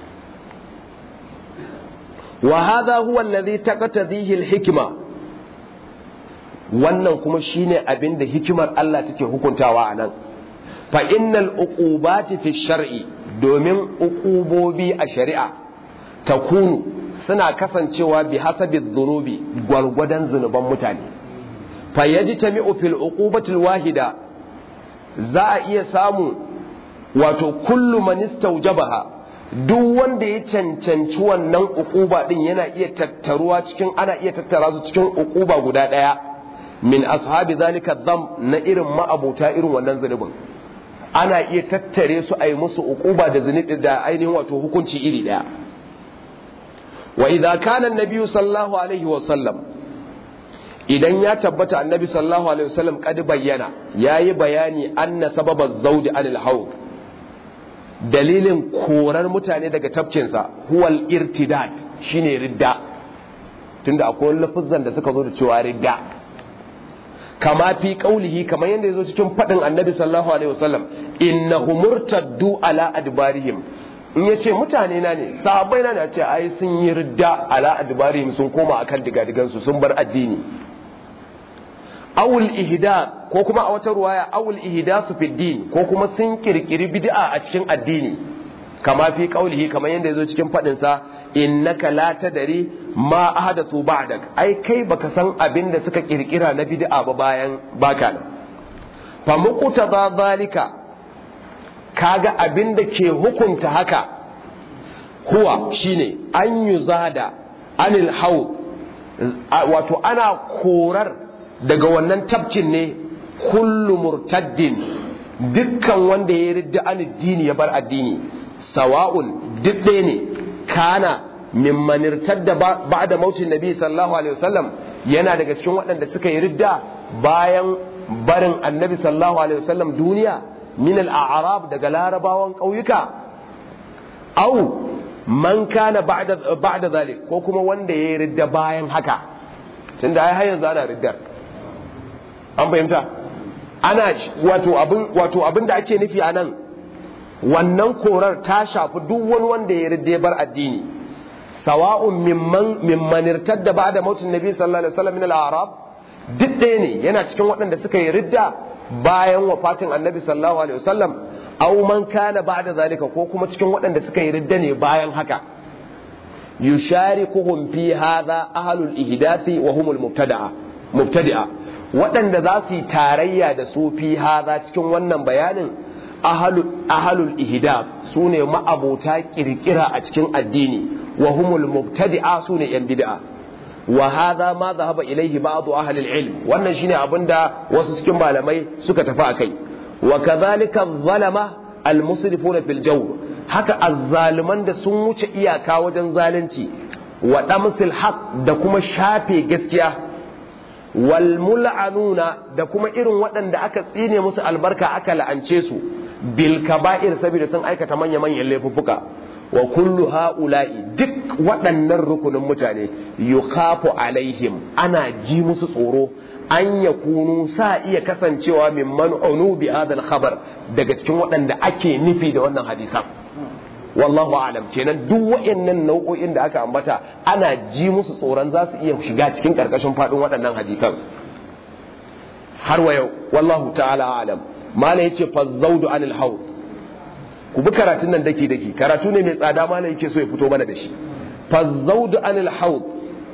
wa hadha huwa alladhi taqtadihi al-hikma wannan kuma shine abin da hikimar Allah take hukuntawa a nan fa innal uqubati fi shar'i domin uqubobi a shari'a takunu suna kasancewa bi hasabi dhunubi gwargwadon zunuban mutane fa yajtami'u fil uqubati wahida za a iya samu wato kullu man istawjabaha duk wanda ya cancanci wannan uquba din yana iya tattaruwa cikin ana iya tattara su cikin uquba guda daya min ashabi zalika dham na irin ma'abuta irin wannan zunubin ana iya tattare su a yi musu uquba da zunubi da ainihin wato hukunci iri daya wa idza kana annabi sallallahu alaihi wa sallam idan ya tabbata annabi sallallahu alaihi wa sallam kad bayyana yayi bayani anna sababa zawdi anil hawd dalilin korar mutane daga tafkinsa huwal irtidad shine ridda tunda akwai lafuzan da suka zo da cewa ridda kama fi qaulihi kamar yadda yazo cikin fadin annabi sallallahu alaihi wasallam innahum murtaddu ala adbarihim in yace mutane na ne sahabbai na ne ce ai sun yi ridda ala adbarihim sun koma akan digadigan su sun bar addini awul ihda ko kuma a wata ruwaya awul ihda su fi din ko kuma sun kirkiri bid'a a cikin addini kama fi qaulihi kamar yadda yazo cikin fadin sa innaka la tadri ma ahdathu ba'dak ai kai baka san abin da suka kirkira na bid'a ba bayan baka nan fa muqtada zalika kaga abin da ke hukunta haka huwa shine an yuzada anil haud wato ana korar daga wannan tafkin ne kullu murtaddin dukkan wanda ya ridda an addini ya bar addini sawa'un duk ɗaya ne kana mimman irtadda ba'da mautin nabi sallallahu alaihi wasallam yana daga cikin waɗanda suka yi ridda bayan barin annabi sallallahu alaihi wasallam duniya min al-a'rab daga larabawan ƙauyuka au man kana ba'da ba'da zalik ko kuma wanda ya yi ridda bayan haka tunda ai har yanzu ana riddar an fahimta ana wato abin wato abin da ake nufi anan wannan korar ta shafi duk wani wanda ya ridde bar addini sawa'un mimman mimman irtadda ba'da mautin nabi sallallahu alaihi wasallam min al-a'rab duk ɗaya ne yana cikin waɗanda suka yi ridda bayan wafatin annabi sallallahu alaihi wasallam aw man kana ba'da zalika ko kuma cikin waɗanda suka yi ridda ne bayan haka yusharikuhum fi hadha ahlul ihdathi wa humul mubtada'a mubtadi'a waɗanda za su yi tarayya da su fi hadha cikin wannan bayanin ahlul ihdath sune ma'abota kirkira a cikin addini wa humul mubtadi'a sune yan bid'a wa hadha ma dhahaba ilayhi ba'd ahli al-ilm wannan shine abinda wasu cikin malamai suka tafi akai wa kadhalika adh-dhalama al-musrifuna fil jawr haka azzaliman da sun wuce iyaka wajen zalunci wa damsil haq da kuma shafe gaskiya wal mul'anuna da kuma irin waɗanda aka tsine musu albarka aka la'ance su bil kaba'ir saboda sun aikata manya manyan laifuffuka wa kullu ha'ula'i duk waɗannan rukunin mutane yukhafu alaihim ana ji musu tsoro an ya kunu sa iya kasancewa min man'unu bi hadal khabar daga cikin waɗanda ake nufi da wannan hadisan wallahu alam kenan duk waɗannan nau'o'in da aka ambata ana ji musu tsoron za su iya shiga cikin karkashin faɗin waɗannan hadisan har wa yau wallahu ta'ala alam mala yace fazzaudu anil haud ku bi karatun nan daki daki karatu ne mai tsada mala yake so ya fito mana da shi fazzaudu anil haud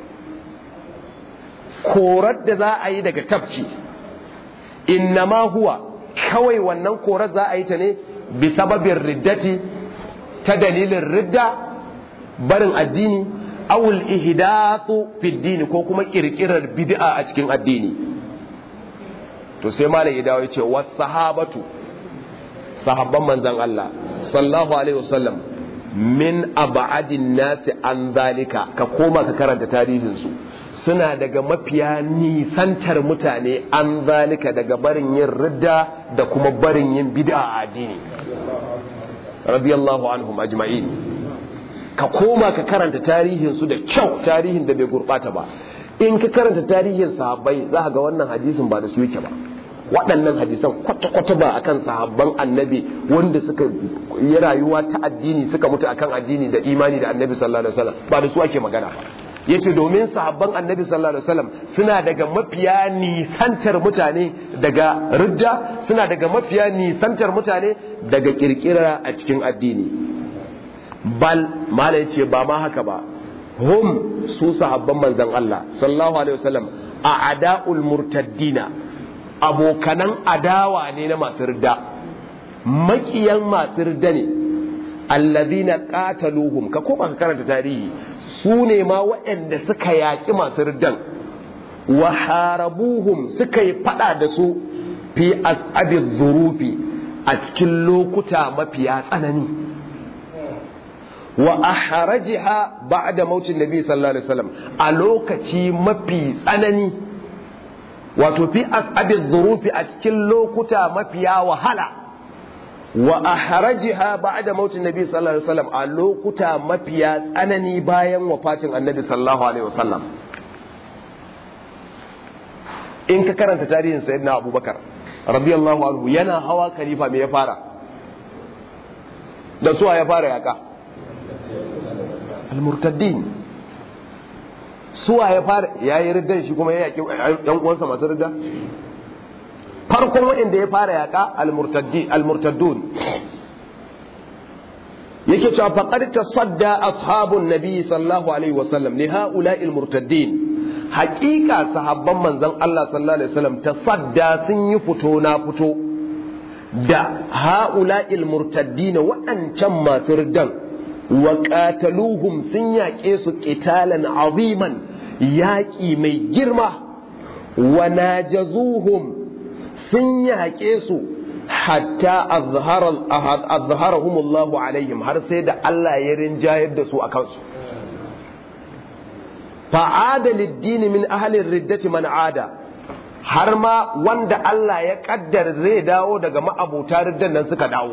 korar da za a yi daga tafki innama huwa kawai wannan korar za a yi ta ne bi sababin riddati ta dalilin ridda barin addini awul ihdathu fi dini ko kuma kirkirar bid'a a cikin addini to sai malam ya dawo yace was sahabatu sahabban manzon Allah sallallahu alaihi wasallam min ab'adin nasi an zalika ka koma ka karanta tarihin su suna daga mafiya nisantar mutane an zalika daga barin yin ridda da kuma barin yin bid'a a addini radiyallahu anhum ajma'in ka koma ka karanta tarihin su da kyau tarihin da bai gurbata ba in ka karanta tarihin sahabbai za ka ga wannan hadisin ba da su yake ba waɗannan hadisan kwata-kwata ba akan sahabban annabi wanda suka yi rayuwa ta addini suka mutu akan addini da imani da annabi sallallahu alaihi wasallam ba da su ake magana ba yace domin sahabban annabi sallallahu alaihi wasallam suna daga mafiya nisantar mutane daga ridda suna daga mafiya nisantar mutane daga kirkira a cikin addini bal mala yace ba ma haka ba hum su sahabban manzon Allah sallallahu alaihi wasallam a ada'ul murtaddina abokanan adawa ne na masu ridda makiyan masu ridda ne allazina qataluhum ka koma ka karanta tarihi su ne ma waɗanda suka yaƙi masu riddan wa harabuhum suka yi fada da su fi as'abi zurufi a cikin lokuta mafiya tsanani wa ahrajiha ba'da mautin nabi sallallahu alaihi wasallam a lokaci mafi tsanani wato fi as'abi zurufi a cikin lokuta mafiya wahala wa ahrajiha ba'da mautin nabi sallallahu alaihi wasallam a lokuta mafiya tsanani bayan wafatin annabi sallallahu alaihi wasallam in ka karanta tarihin sayyidina abubakar radiyallahu anhu yana hawa khalifa me ya fara da suwa ya fara yaka al-murtaddin suwa ya fara yayi riddan shi kuma ya yaki yan uwansa masu ridda farkon waɗanda ya fara yaƙa al-murtaddun yake cewa faqad tasadda ashabun nabi sallallahu alaihi wasallam li haula'i al-murtaddin haƙiƙa sahabban manzon Allah sallallahu alaihi wasallam tasadda sun yi fito na fito da haula'i al-murtaddin waɗancan masu riddan wa qataluhum sun yaƙe su qitalan aziman yaƙi mai girma wa najazuhum sun yaƙe su hatta azharahumullahu alaihim har sai da Allah ya rinjayar da su a kansu fa'ada liddini min ahalin riddati man ada har ma wanda Allah ya kaddar zai dawo daga ma'abuta riddan nan suka dawo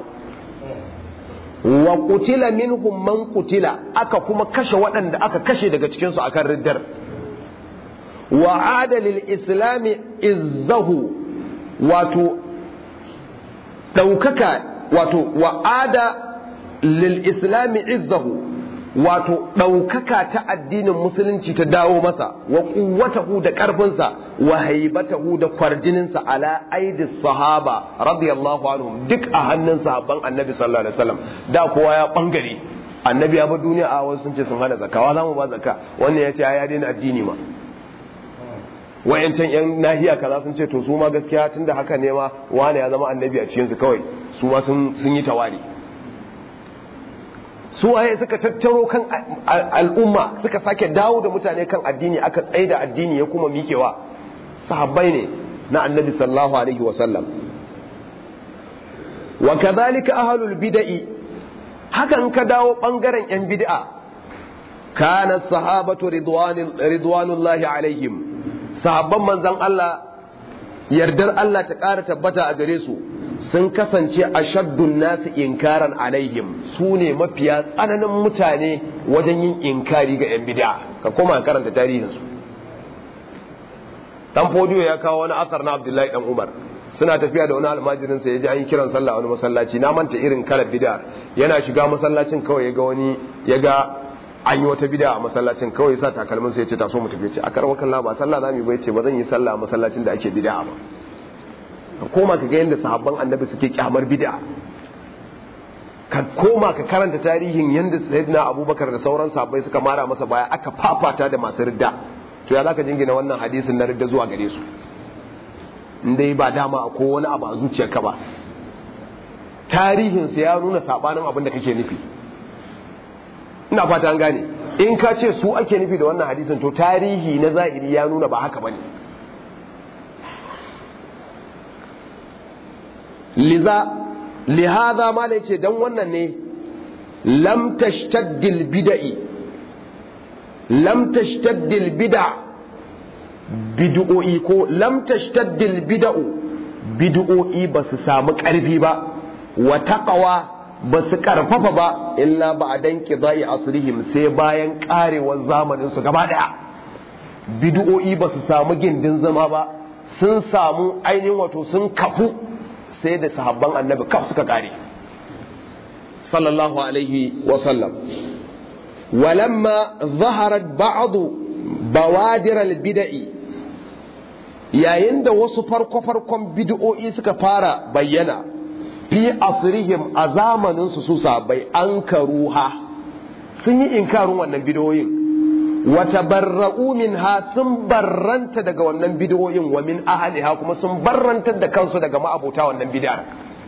wa kutila minhum man kutila aka kuma kashe waɗanda aka kashe daga cikinsu akan riddar wa adalil islami izzahu wato ɗaukaka wato wa'ada lil islami izzahu wato ɗaukaka ta addinin musulunci ta dawo masa wa kuwatahu da ƙarfinsa wa haibatahu da kwarjininsa ala aidis sahaba radiyallahu anhum duk a hannun sahabban annabi sallallahu alaihi wasallam da kowa ya bangare annabi ya bar duniya a wasu sun ce sun hana zakawa za mu ba zakka wannan ya ce ya daina addini ma wayancan yan nahiya kaza sun ce to su ma gaskiya tunda haka ne ma wani ya zama annabi a cikin su kawai su ma sun yi tawari su waye suka tattaro kan al'umma suka sake dawo da mutane kan addini aka tsaida addini ya kuma mikewa sahabbai ne na annabi sallallahu alaihi wa sallam wa kadhalika ahlul bid'i hakan ka dawo bangaren yan bid'a kana sahabatu ridwanullahi alaihim sahabban manzon Allah yardar Allah ta ƙara tabbata a gare su sun kasance a shaddun nasu inkaran alaihim su ne mafiya tsananin mutane wajen yin inkari ga 'yan bid'a ka koma karanta tarihinsu dan fodiyo ya kawo wani asar na abdullahi dan umar suna tafiya da wani almajirin sa ya ji an yi kiran sallah wani masallaci na manta irin kalar bid'a yana shiga masallacin kawai ya ga wani ya ga an yi wata bid'a a masallacin kawai ya sa takalmin sa ya ce taso mu tafi ce a karwa kallon ba sallah zamu yi bai ce ba zan yi sallah a masallacin da ake bid'a ba ka koma ka ga yadda sahabban annabi suke kyamar bid'a ka koma ka karanta tarihin yadda sayyidina abubakar da sauran sahabbai suka mara masa baya aka fafata da masu ridda to ya zaka jingina wannan hadisin na ridda zuwa gare su indai ba dama ko wani abu a zuciyarka ba tarihin ya nuna sabanin abin da kake nufi ina fata an gane in ka ce su ake nufi da wannan hadisin to tarihi na zahiri ya nuna ba haka bane liza lihaza ma ce dan wannan ne lam tashtaddil bid'i lam tashtaddil bid'a bid'o'i ko lam tashtaddil bid'u bid'o'i ba su samu karfi ba wa taqwa ba su karfafa ba illa ba'dan qida'i asrihim sai bayan karewar zamanin su gaba daya bid'o'i ba su samu gindin zama ba sun samu ainihin wato sun kafu sai da sahabban annabi kaf suka kare sallallahu alaihi wasallam walamma zaharat ba'adu bawadir al-bid'i yayin da wasu farko-farkon bid'o'i suka fara bayyana fi asrihim a zamanin su su sahabbai an karuha sun yi inkarin wannan bid'o'in wata barra'u minha sun barranta daga wannan bid'o'in wa min ahliha kuma sun barrantar da kansu daga ma'abota wannan bid'ar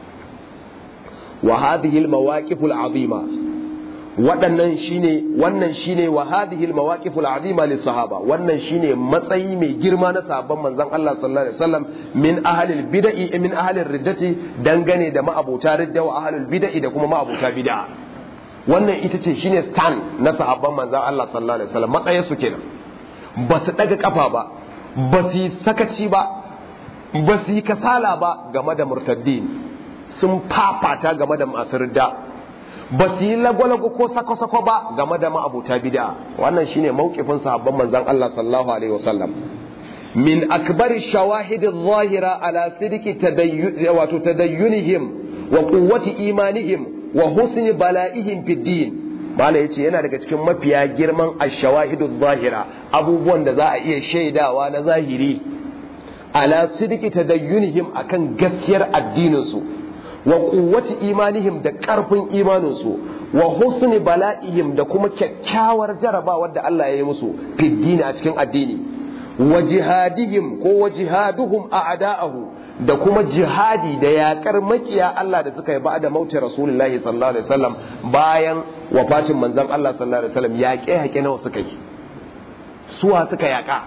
wa hadhihi al-mawaqif al-azima waɗannan shine wannan shine wa hadhihi al-mawaqif al-azima lis sahaba wannan shine matsayi mai girma na sahabban manzon Allah sallallahu alaihi wasallam min ahli al-bid'i min ahli ar-riddati dangane da ma'abota ridda wa ahli al-bid'i da kuma ma'abota bid'a wannan ita ce shine stand na sahabban manzan Allah sallallahu alaihi wasallam matsayin su kenan ba su daga kafa ba ba su yi sakaci ba ba su yi kasala ba game da murtaddin sun fafata game da masu ridda ba su yi lagwalago ko sako-sako ba game da ma'abuta bid'a wannan shine mawqifin sahabban manzan Allah sallallahu alaihi wasallam min akbari shawahid adh-dhahira ala sidqi tadayyun wato tadayyunihim wa quwwati imanihim wa husni bala'ihim fid din mala yace yana daga cikin mafiya girman ash-shawahidu zahira abubuwan da za a iya shaidawa na zahiri ala sidqi tadayyunihim akan gaskiyar addinin su wa quwwati imanihim da karfin imanin su wa husni bala'ihim da kuma kyakkyawar jarabawar da Allah ya yi musu fid din a cikin addini wa jihadihim ko wa jihaduhum a'da'ahu da kuma jihadi da yakar makiya Allah da suka yi ba da mautin Rasulullahi sallallahu alaihi wasallam bayan wafatin manzon Allah sallallahu alaihi wasallam yaƙe haƙe nawa suka yi suwa suka yaƙa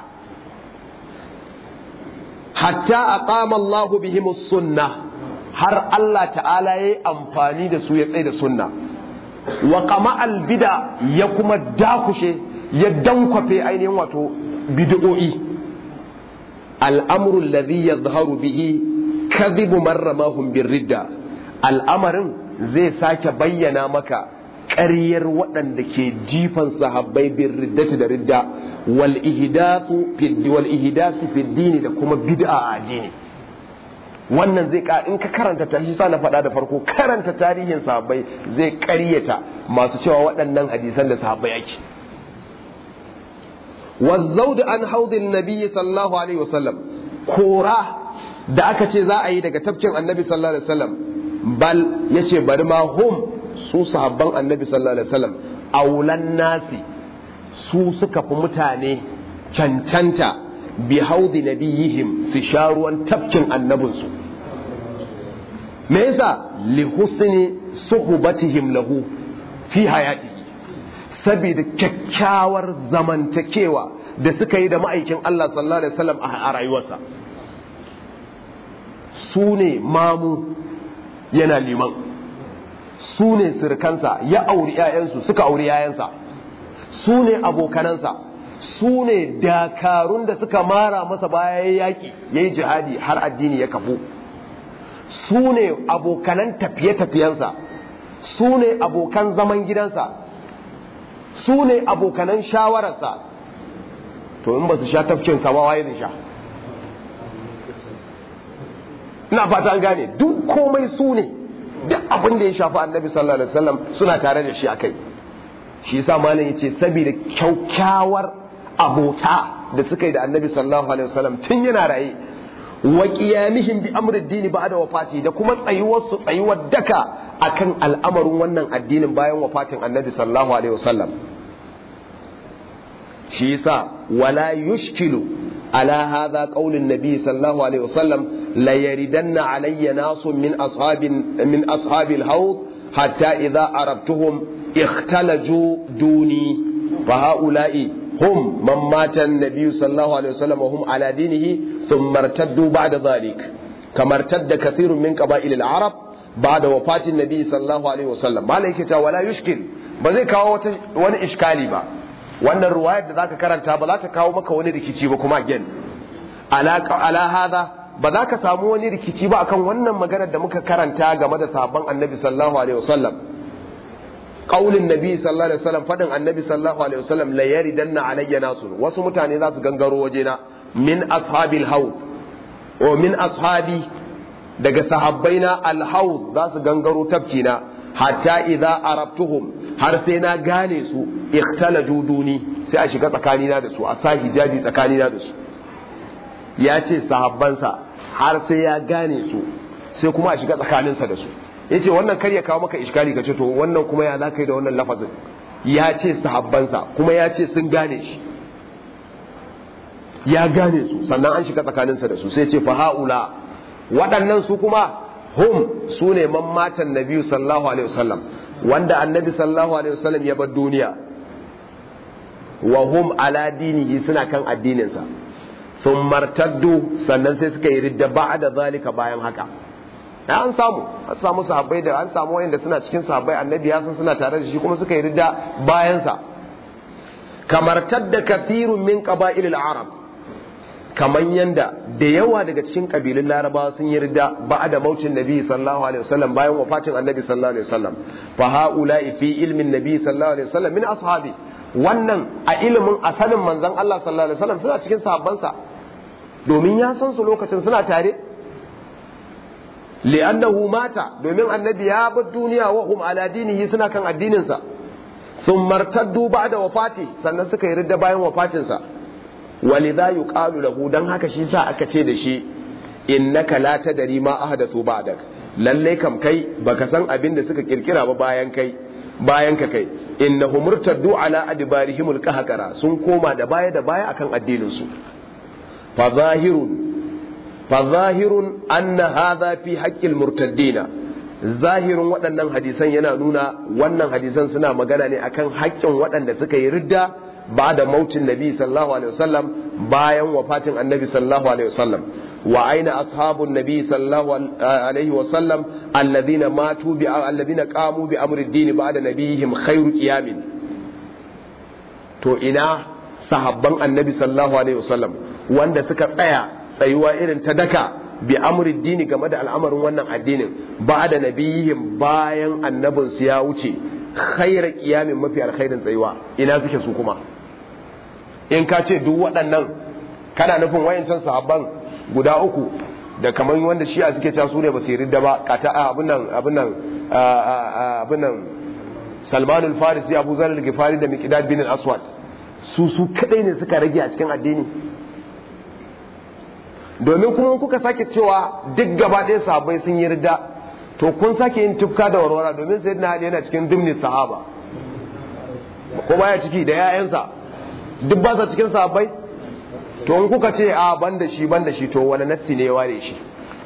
hatta aqama Allahu bihim sunna har Allah ta'ala yayi amfani da su ya tsaye da sunna wa qama al bid'a ya kuma dakushe ya dankwafe ainihin wato bid'o'i al'amuru alladhi yadhharu bihi kadhibu man ramahum birridda al'amarin zai sake bayyana maka ƙaryar waɗanda ke jifan sahabbai bin riddati da ridda wal ihdathu wal ihdathu fi dini da kuma bid'a a addini wannan zai ka in ka karanta ta shi sa na faɗa da farko karanta tarihin sahabbai zai ƙaryata masu cewa waɗannan hadisan da sahabbai ake والزود عن حوض النبي صلى الله عليه وسلم كورا da aka ce za a yi daga tafkin annabi sallallahu alaihi wasallam bal yace bari ma hum su sahabban annabi sallallahu alaihi wasallam aulan nasi su suka fi mutane cancanta bi haudi nabiyihim su sha ruwan tafkin annabinsu me yasa li husni suhbatihim lahu fi hayatihi saboda kyakkyawar zamantakewa da suka yi da ma'aikin Allah sallallahu alaihi wasallam a rayuwarsa su ne mamu yana liman su ne sirkansa ya auri 'ya'yansu suka auri 'ya'yansa su ne abokanansa su ne dakarun da suka mara masa baya ya yaƙi ya yi jihadi har addini ya kafu su ne abokanan tafiye-tafiyensa su ne abokan zaman gidansa su ne abokanan shawararsa to in ba su sha tafkin sama waye zai sha ina fata an gane duk komai su ne duk abin da ya shafi annabi sallallahu alaihi wasallam suna tare da shi a kai shi yasa malam yace saboda kyaukyawar abota da suka yi da annabi sallallahu alaihi wasallam tun yana raye wa qiyamihim bi amri dini ba'da wafati da kuma tsayuwar su tsayuwar daka akan al'amarin wannan addinin bayan wafatin annabi sallallahu alaihi wasallam shi yasa wala yushkilu ala hadha qaulin nabi sallallahu alaihi wasallam la yaridanna alayya nasun min ashabin min ashabil hawd hatta idha arabtuhum اختلجوا دوني فهؤلاء هم من مات النبي صلى الله عليه وسلم وهم على دينه ثم ارتدوا بعد ذلك كما ارتد كثير من قبائل العرب بعد وفاة النبي صلى الله عليه وسلم ما لك ولا يشكل بزي كاو wani iskali ba wannan ruwayar da zaka karanta ba za ta kawo maka wani rikici ba kuma again ala ala hada ba za ka samu wani rikici ba akan wannan maganar da muka karanta game da sabon annabi sallallahu alaihi wasallam qaulin nabi sallallahu alaihi wasallam fadin annabi sallallahu alaihi wasallam la yaridanna alayya nasu wasu mutane za su gangaro wajena min ashabil haud o min ashabi daga sahabbaina al haud za su gangaro tafkina hatta idza arabtuhum har sai na gane su ikhtalaju duni sai a shiga tsakanina da su a sa hijabi tsakanina da su ya ce sahabbansa har sai ya gane su sai kuma a shiga tsakaninsa da su ya ce wannan kar ya kawo maka iskali ka ce to wannan kuma ya za ka yi da wannan lafazin ya ce sahabbansa kuma ya ce sun gane shi ya gane su sannan an shiga tsakaninsa da su sai ce fa ha'ula waɗannan su kuma hum su ne man matan nabi sallallahu alaihi wasallam wanda annabi sallallahu alaihi wasallam ya bar duniya wa hum ala dinihi suna kan addininsa sun martaddu sannan sai suka yi ridda ba'da zalika bayan haka ya an samu an samu sahabbai da an samu wayanda suna cikin sahabbai annabi ya san suna tare da shi kuma suka yi ridda bayansa kamar tadda kathirun min qaba'ilil arab kaman yanda da yawa daga cikin kabilun larabawa sun yi ridda ba'da mautin nabi sallallahu alaihi wasallam bayan wafatin annabi sallallahu alaihi wasallam fa haula'i fi ilmin nabi sallallahu alaihi wasallam min ashabi wannan a ilimin asalin manzon Allah sallallahu alaihi wasallam suna cikin sahabbansa domin ya san su lokacin suna tare li'annahu mata domin annabi ya bar duniya wa hum ala dinihi suna kan addininsa sun martaddu ba'da wafati sannan suka yi ridda bayan wafatinsa walidha yuqalu lahu dan haka shi sa aka ce da shi innaka la tadri ma ahdathu ba'dak lalle kam kai baka san abin da suka kirkira ba bayan kai bayan ka kai innahum murtaddu ala adbarihimul qahqara sun koma da baya da baya akan addinin su fa zahirun فظاهر أن هذا في حق المرتدين ظاهر waɗannan hadisan yana nuna wannan hadisan suna magana ne akan haƙƙin waɗanda suka yi ridda ba da mautin nabi sallallahu alaihi wasallam bayan wafatin annabi sallallahu alaihi wasallam wa aina ashabun nabi sallallahu alaihi wasallam alladhina matu bi alladhina qamu bi amri ad-din ba'da nabihim khairu qiyamin to ina sahabban annabi sallallahu alaihi wasallam wanda suka tsaya tsayuwa irin ta daka bi amri dini game da al'amarin wannan addinin ba da nabiyihim bayan annabin su ya wuce khaira kiyamin mafi alkhairin tsayuwa ina suke su kuma in ka ce duk waɗannan kana nufin wayancan sahabban guda uku da kamar wanda shi a suke cewa su ne ba su ridda ba kata abin nan abin nan abin nan Salman al-Farisi Abu Zar al-Ghifari da Miqdad bin al-Aswad su su kadai ne suka rage a cikin addini domin kuma kuka sake cewa duk gaba ɗaya sahabbai sun yi ridda to kun sake yin tufka da warwara domin sayyidina Ali yana cikin dimni sahaba ko baya ciki da 'ya'yansa duk ba sa cikin sahabbai to in kuka ce a ban da shi ban da shi to wani nassi ne ya ware shi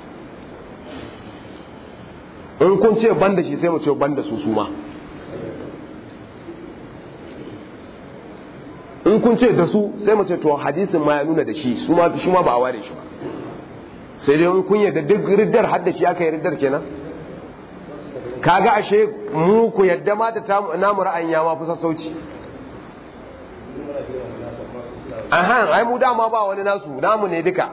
in kun ce ban da shi sai mu ce ban da su su ma in kun ce da su sai mu ce to hadisin ma ya nuna da shi su ma shi ma ba a ware shi ba sai dai in kun yadda duk riddar har da shi aka yi riddar kenan kaga ashe mu ku yadda ma da namu ra'ayin ya ma fi sassauci aha ai mu dama ba wani nasu namu ne duka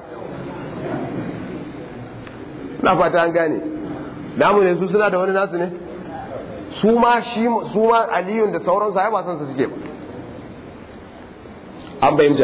na fata an gane namu ne su suna da wani nasu ne su ma shi su ma aliyun da sauransu ai ba san su suke ba an bayyana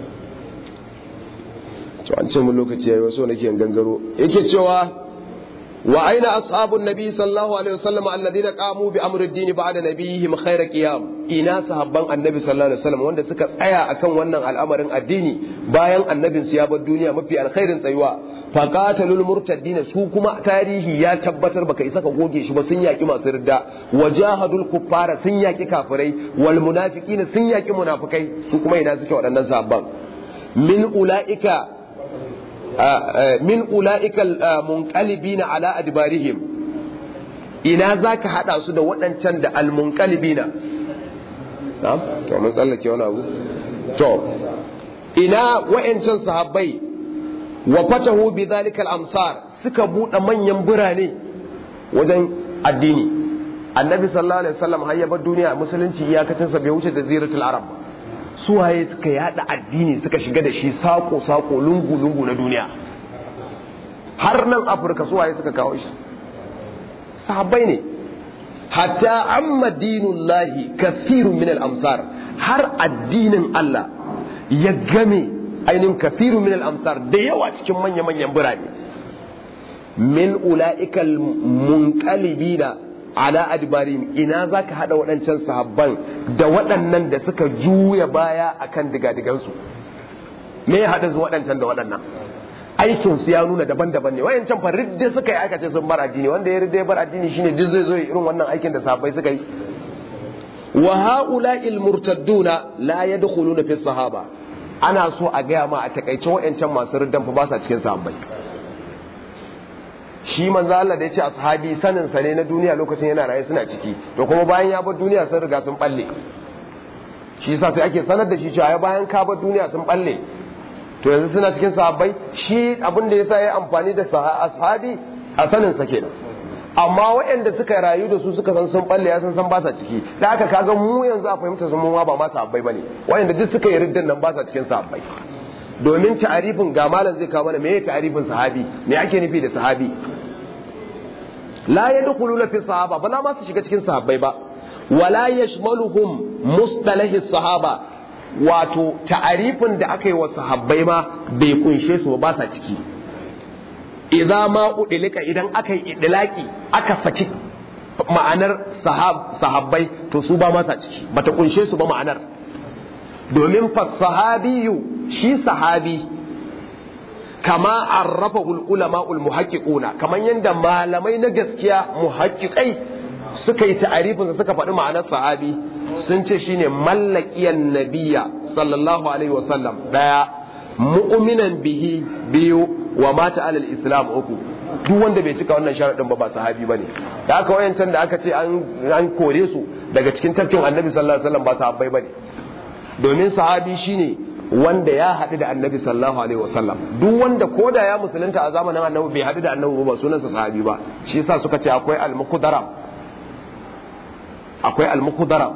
to an ce mun lokaci yayi wasu nake gangaro yake cewa wa aina ashabun nabi sallallahu alaihi wasallam alladhina qamu bi amri ad-din ba'da nabiyihim khayra qiyam ina sahabban annabi sallallahu alaihi wasallam wanda suka tsaya akan wannan al'amarin addini bayan annabin su ya bar duniya mafi alkhairin tsayuwa faqatalul murtaddin su kuma tarihi ya tabbatar baka isa ka goge shi ba sun yaki masu ridda wajahadul kuffara sun yaki kafirai wal munafiqina sun yaki munafikai su kuma ina suke waɗannan sahabban min ulaika min ula'ikal munqalibina ala adbarihim ina zaka hada su da waɗancan da almunqalibina na'am to mun tsallake wani abu to ina wa'ancan sahabbai wa fatahu bi zalika al-amsar suka bude manyan birane wajen addini annabi sallallahu alaihi wasallam har ya bar duniya musulunci iyakacin sa bai wuce jaziratul arab ba suwaye suka yada addini suka shiga da shi sako-sako lungu-lungu na duniya har nan afirka suwaye suka kawo shi sahabbai ne hatta amma dinullahi kafirun min al-amsar har addinin Allah ya game ainihin kafirun min al-amsar da yawa cikin manya-manyan birane min ula'ikal munqalibina ala adbarim ina zaka hada waɗancan sahabban da waɗannan da suka juya baya akan digadigansu me ya hada su waɗancan da waɗannan aikin su ya nuna daban-daban ne wayancan fa ridda suka yi aikace sun bar addini wanda ya ridda ya bar addini shine duk zai zo irin wannan aikin da sahabbai suka yi wa haula'il murtadduna la yadkhuluna fi sahaba ana so a gaya ma a takaice wayancan masu riddan fa ba sa cikin sahabbai shi manzo Allah da ya ce ashabi sanin sa ne na duniya lokacin yana raye suna ciki to kuma bayan ya bar duniya sun riga sun balle shi yasa sai ake sanar da shi cewa bayan ka bar duniya sun balle to yanzu suna cikin sahabbai shi abin da yasa ya amfani da ashabi a sanin sa kenan amma waɗanda suka rayu da su suka san sun balle ya san san ba sa ciki da aka kaga mu yanzu a fahimta sun mu ba ma sahabbai bane waɗanda duk suka yi riddan nan ba sa cikin sahabbai domin ta'arifin ga malam zai kawo mana meye ta'arifin sahabi me ake nufi da sahabi la yadkhuluna fi sahaba ba za ma su shiga cikin sahabbai ba wala yashmaluhum mustalahi sahaba wato ta'arifin da aka yi wa sahabbai ma bai kunshe su ba sa ciki idza ma udilika idan aka yi idlaki aka saki ma'anar sahabbai to su ba ma sa ciki bata kunshe su ba ma'anar domin fa sahabiyu shi sahabi kama arrafahu ulama muhaqqiquna kaman yanda malamai na gaskiya muhaqqiqai suka yi ta'arifin suka faɗi ma'anar sahabi sun ce shine mallakiyan nabiyya sallallahu alaihi wasallam daya mu'minan bihi biyu wa mata alal islam uku duk wanda bai cika wannan sharadin ba ba sahabi bane da aka wayancan da aka ce an kore su daga cikin tafkin annabi sallallahu alaihi wasallam ba sahabbai bane domin sahabi shine wanda ya haɗu da annabi sallallahu alaihi wasallam duk wanda koda ya musulunta a zamanin annabi bai haɗu da annabi ba sunansa sahabi ba shi yasa suka ce akwai al-muqdaram akwai al-muqdaram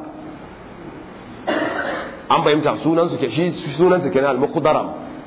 an bayyanta sunan su ke shi sunan su kenan al-muqdaram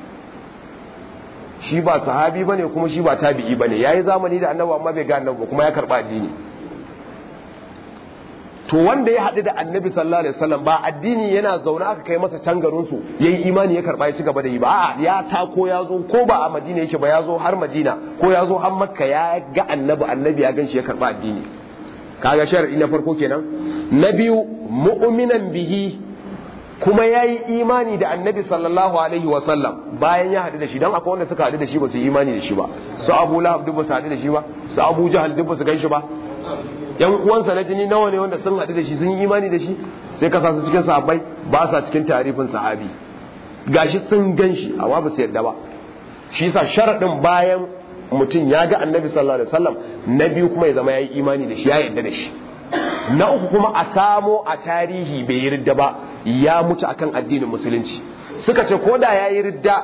shi ba sahabi bane kuma shi ba tabi'i bane yayi zamani da annabi amma bai ga annabi kuma ya karba addini to wanda ya haɗu da annabi sallallahu alaihi wasallam ba addini yana zaune aka kai masa can garin su yayi imani ya karba ya ci gaba da yi ba a'a ya tako ya zo ko ba a Madina yake ba ya zo har Madina ko ya zo har Makka ya ga annabi annabi ya ganshi ya karba addini kaga shar'i na farko kenan na biyu mu'minan bihi kuma ya yi imani da annabi sallallahu alaihi wasallam bayan ya haɗu da shi don akwai wanda suka haɗu da shi ba su yi imani da shi ba su abu lahab duk ba su haɗu da shi ba su abu jahal duk ba su gan shi ba yan uwansa na jini nawa ne wanda sun haɗu da shi sun yi imani da shi sai ka su cikin sahabbai ba sa cikin tarifin sahabi gashi sun gan shi amma ba su yarda ba shi yasa sharaɗin bayan mutum ya ga annabi sallallahu alaihi wasallam na biyu kuma ya zama ya yi imani da shi ya yarda da shi na uku kuma a samo a tarihi bai yi ridda ba ya mutu akan addinin musulunci suka ce ko da ya yi ridda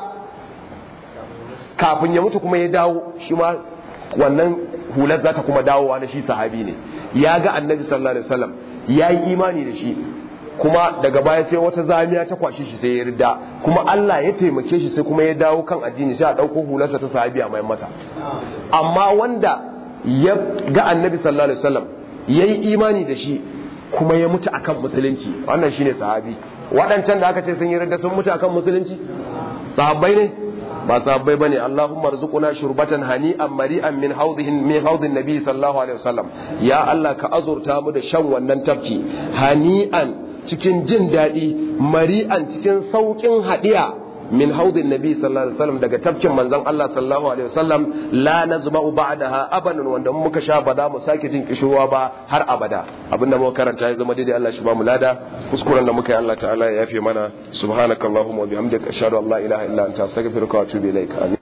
kafin ya mutu kuma ya dawo shi ma wannan hular za ta kuma dawowa na shi sahabi ne ya ga annabi sallallahu alaihi wasallam ya yi imani da shi kuma daga baya sai wata zamiya ta kwashe shi sai ya ridda kuma Allah ya taimake shi sai kuma ya dawo kan addini sai a ɗauko hularsa ta sahabi a mai masa amma wanda ya ga annabi sallallahu alaihi wasallam ya yi imani da shi kuma ya mutu akan musulunci wannan shine sahabi waɗancan da aka ce sun yi ridda sun mutu akan musulunci sahabbai ne ba sahabbai bane Allahumma rzuquna shurbatan hani'an mari'an min hawdihin min hawdin nabi sallallahu alaihi wasallam ya Allah ka azurta mu da shan wannan tafki hani'an cikin jin daɗi mari'an cikin sauƙin haɗiya min haudin nabi sallallahu alaihi wasallam daga tafkin manzon Allah sallallahu alaihi wasallam la nazma'u ba'daha abadan wanda muka sha ba za mu sake jin kishirwa ba har abada abinda muka karanta ya zama daidai Allah shi ba mu lada kuskuren da muka yi Allah ta'ala ya yafe mana subhanakallahumma wa bihamdika ashhadu an la ilaha illa anta astaghfiruka wa atubu ilaik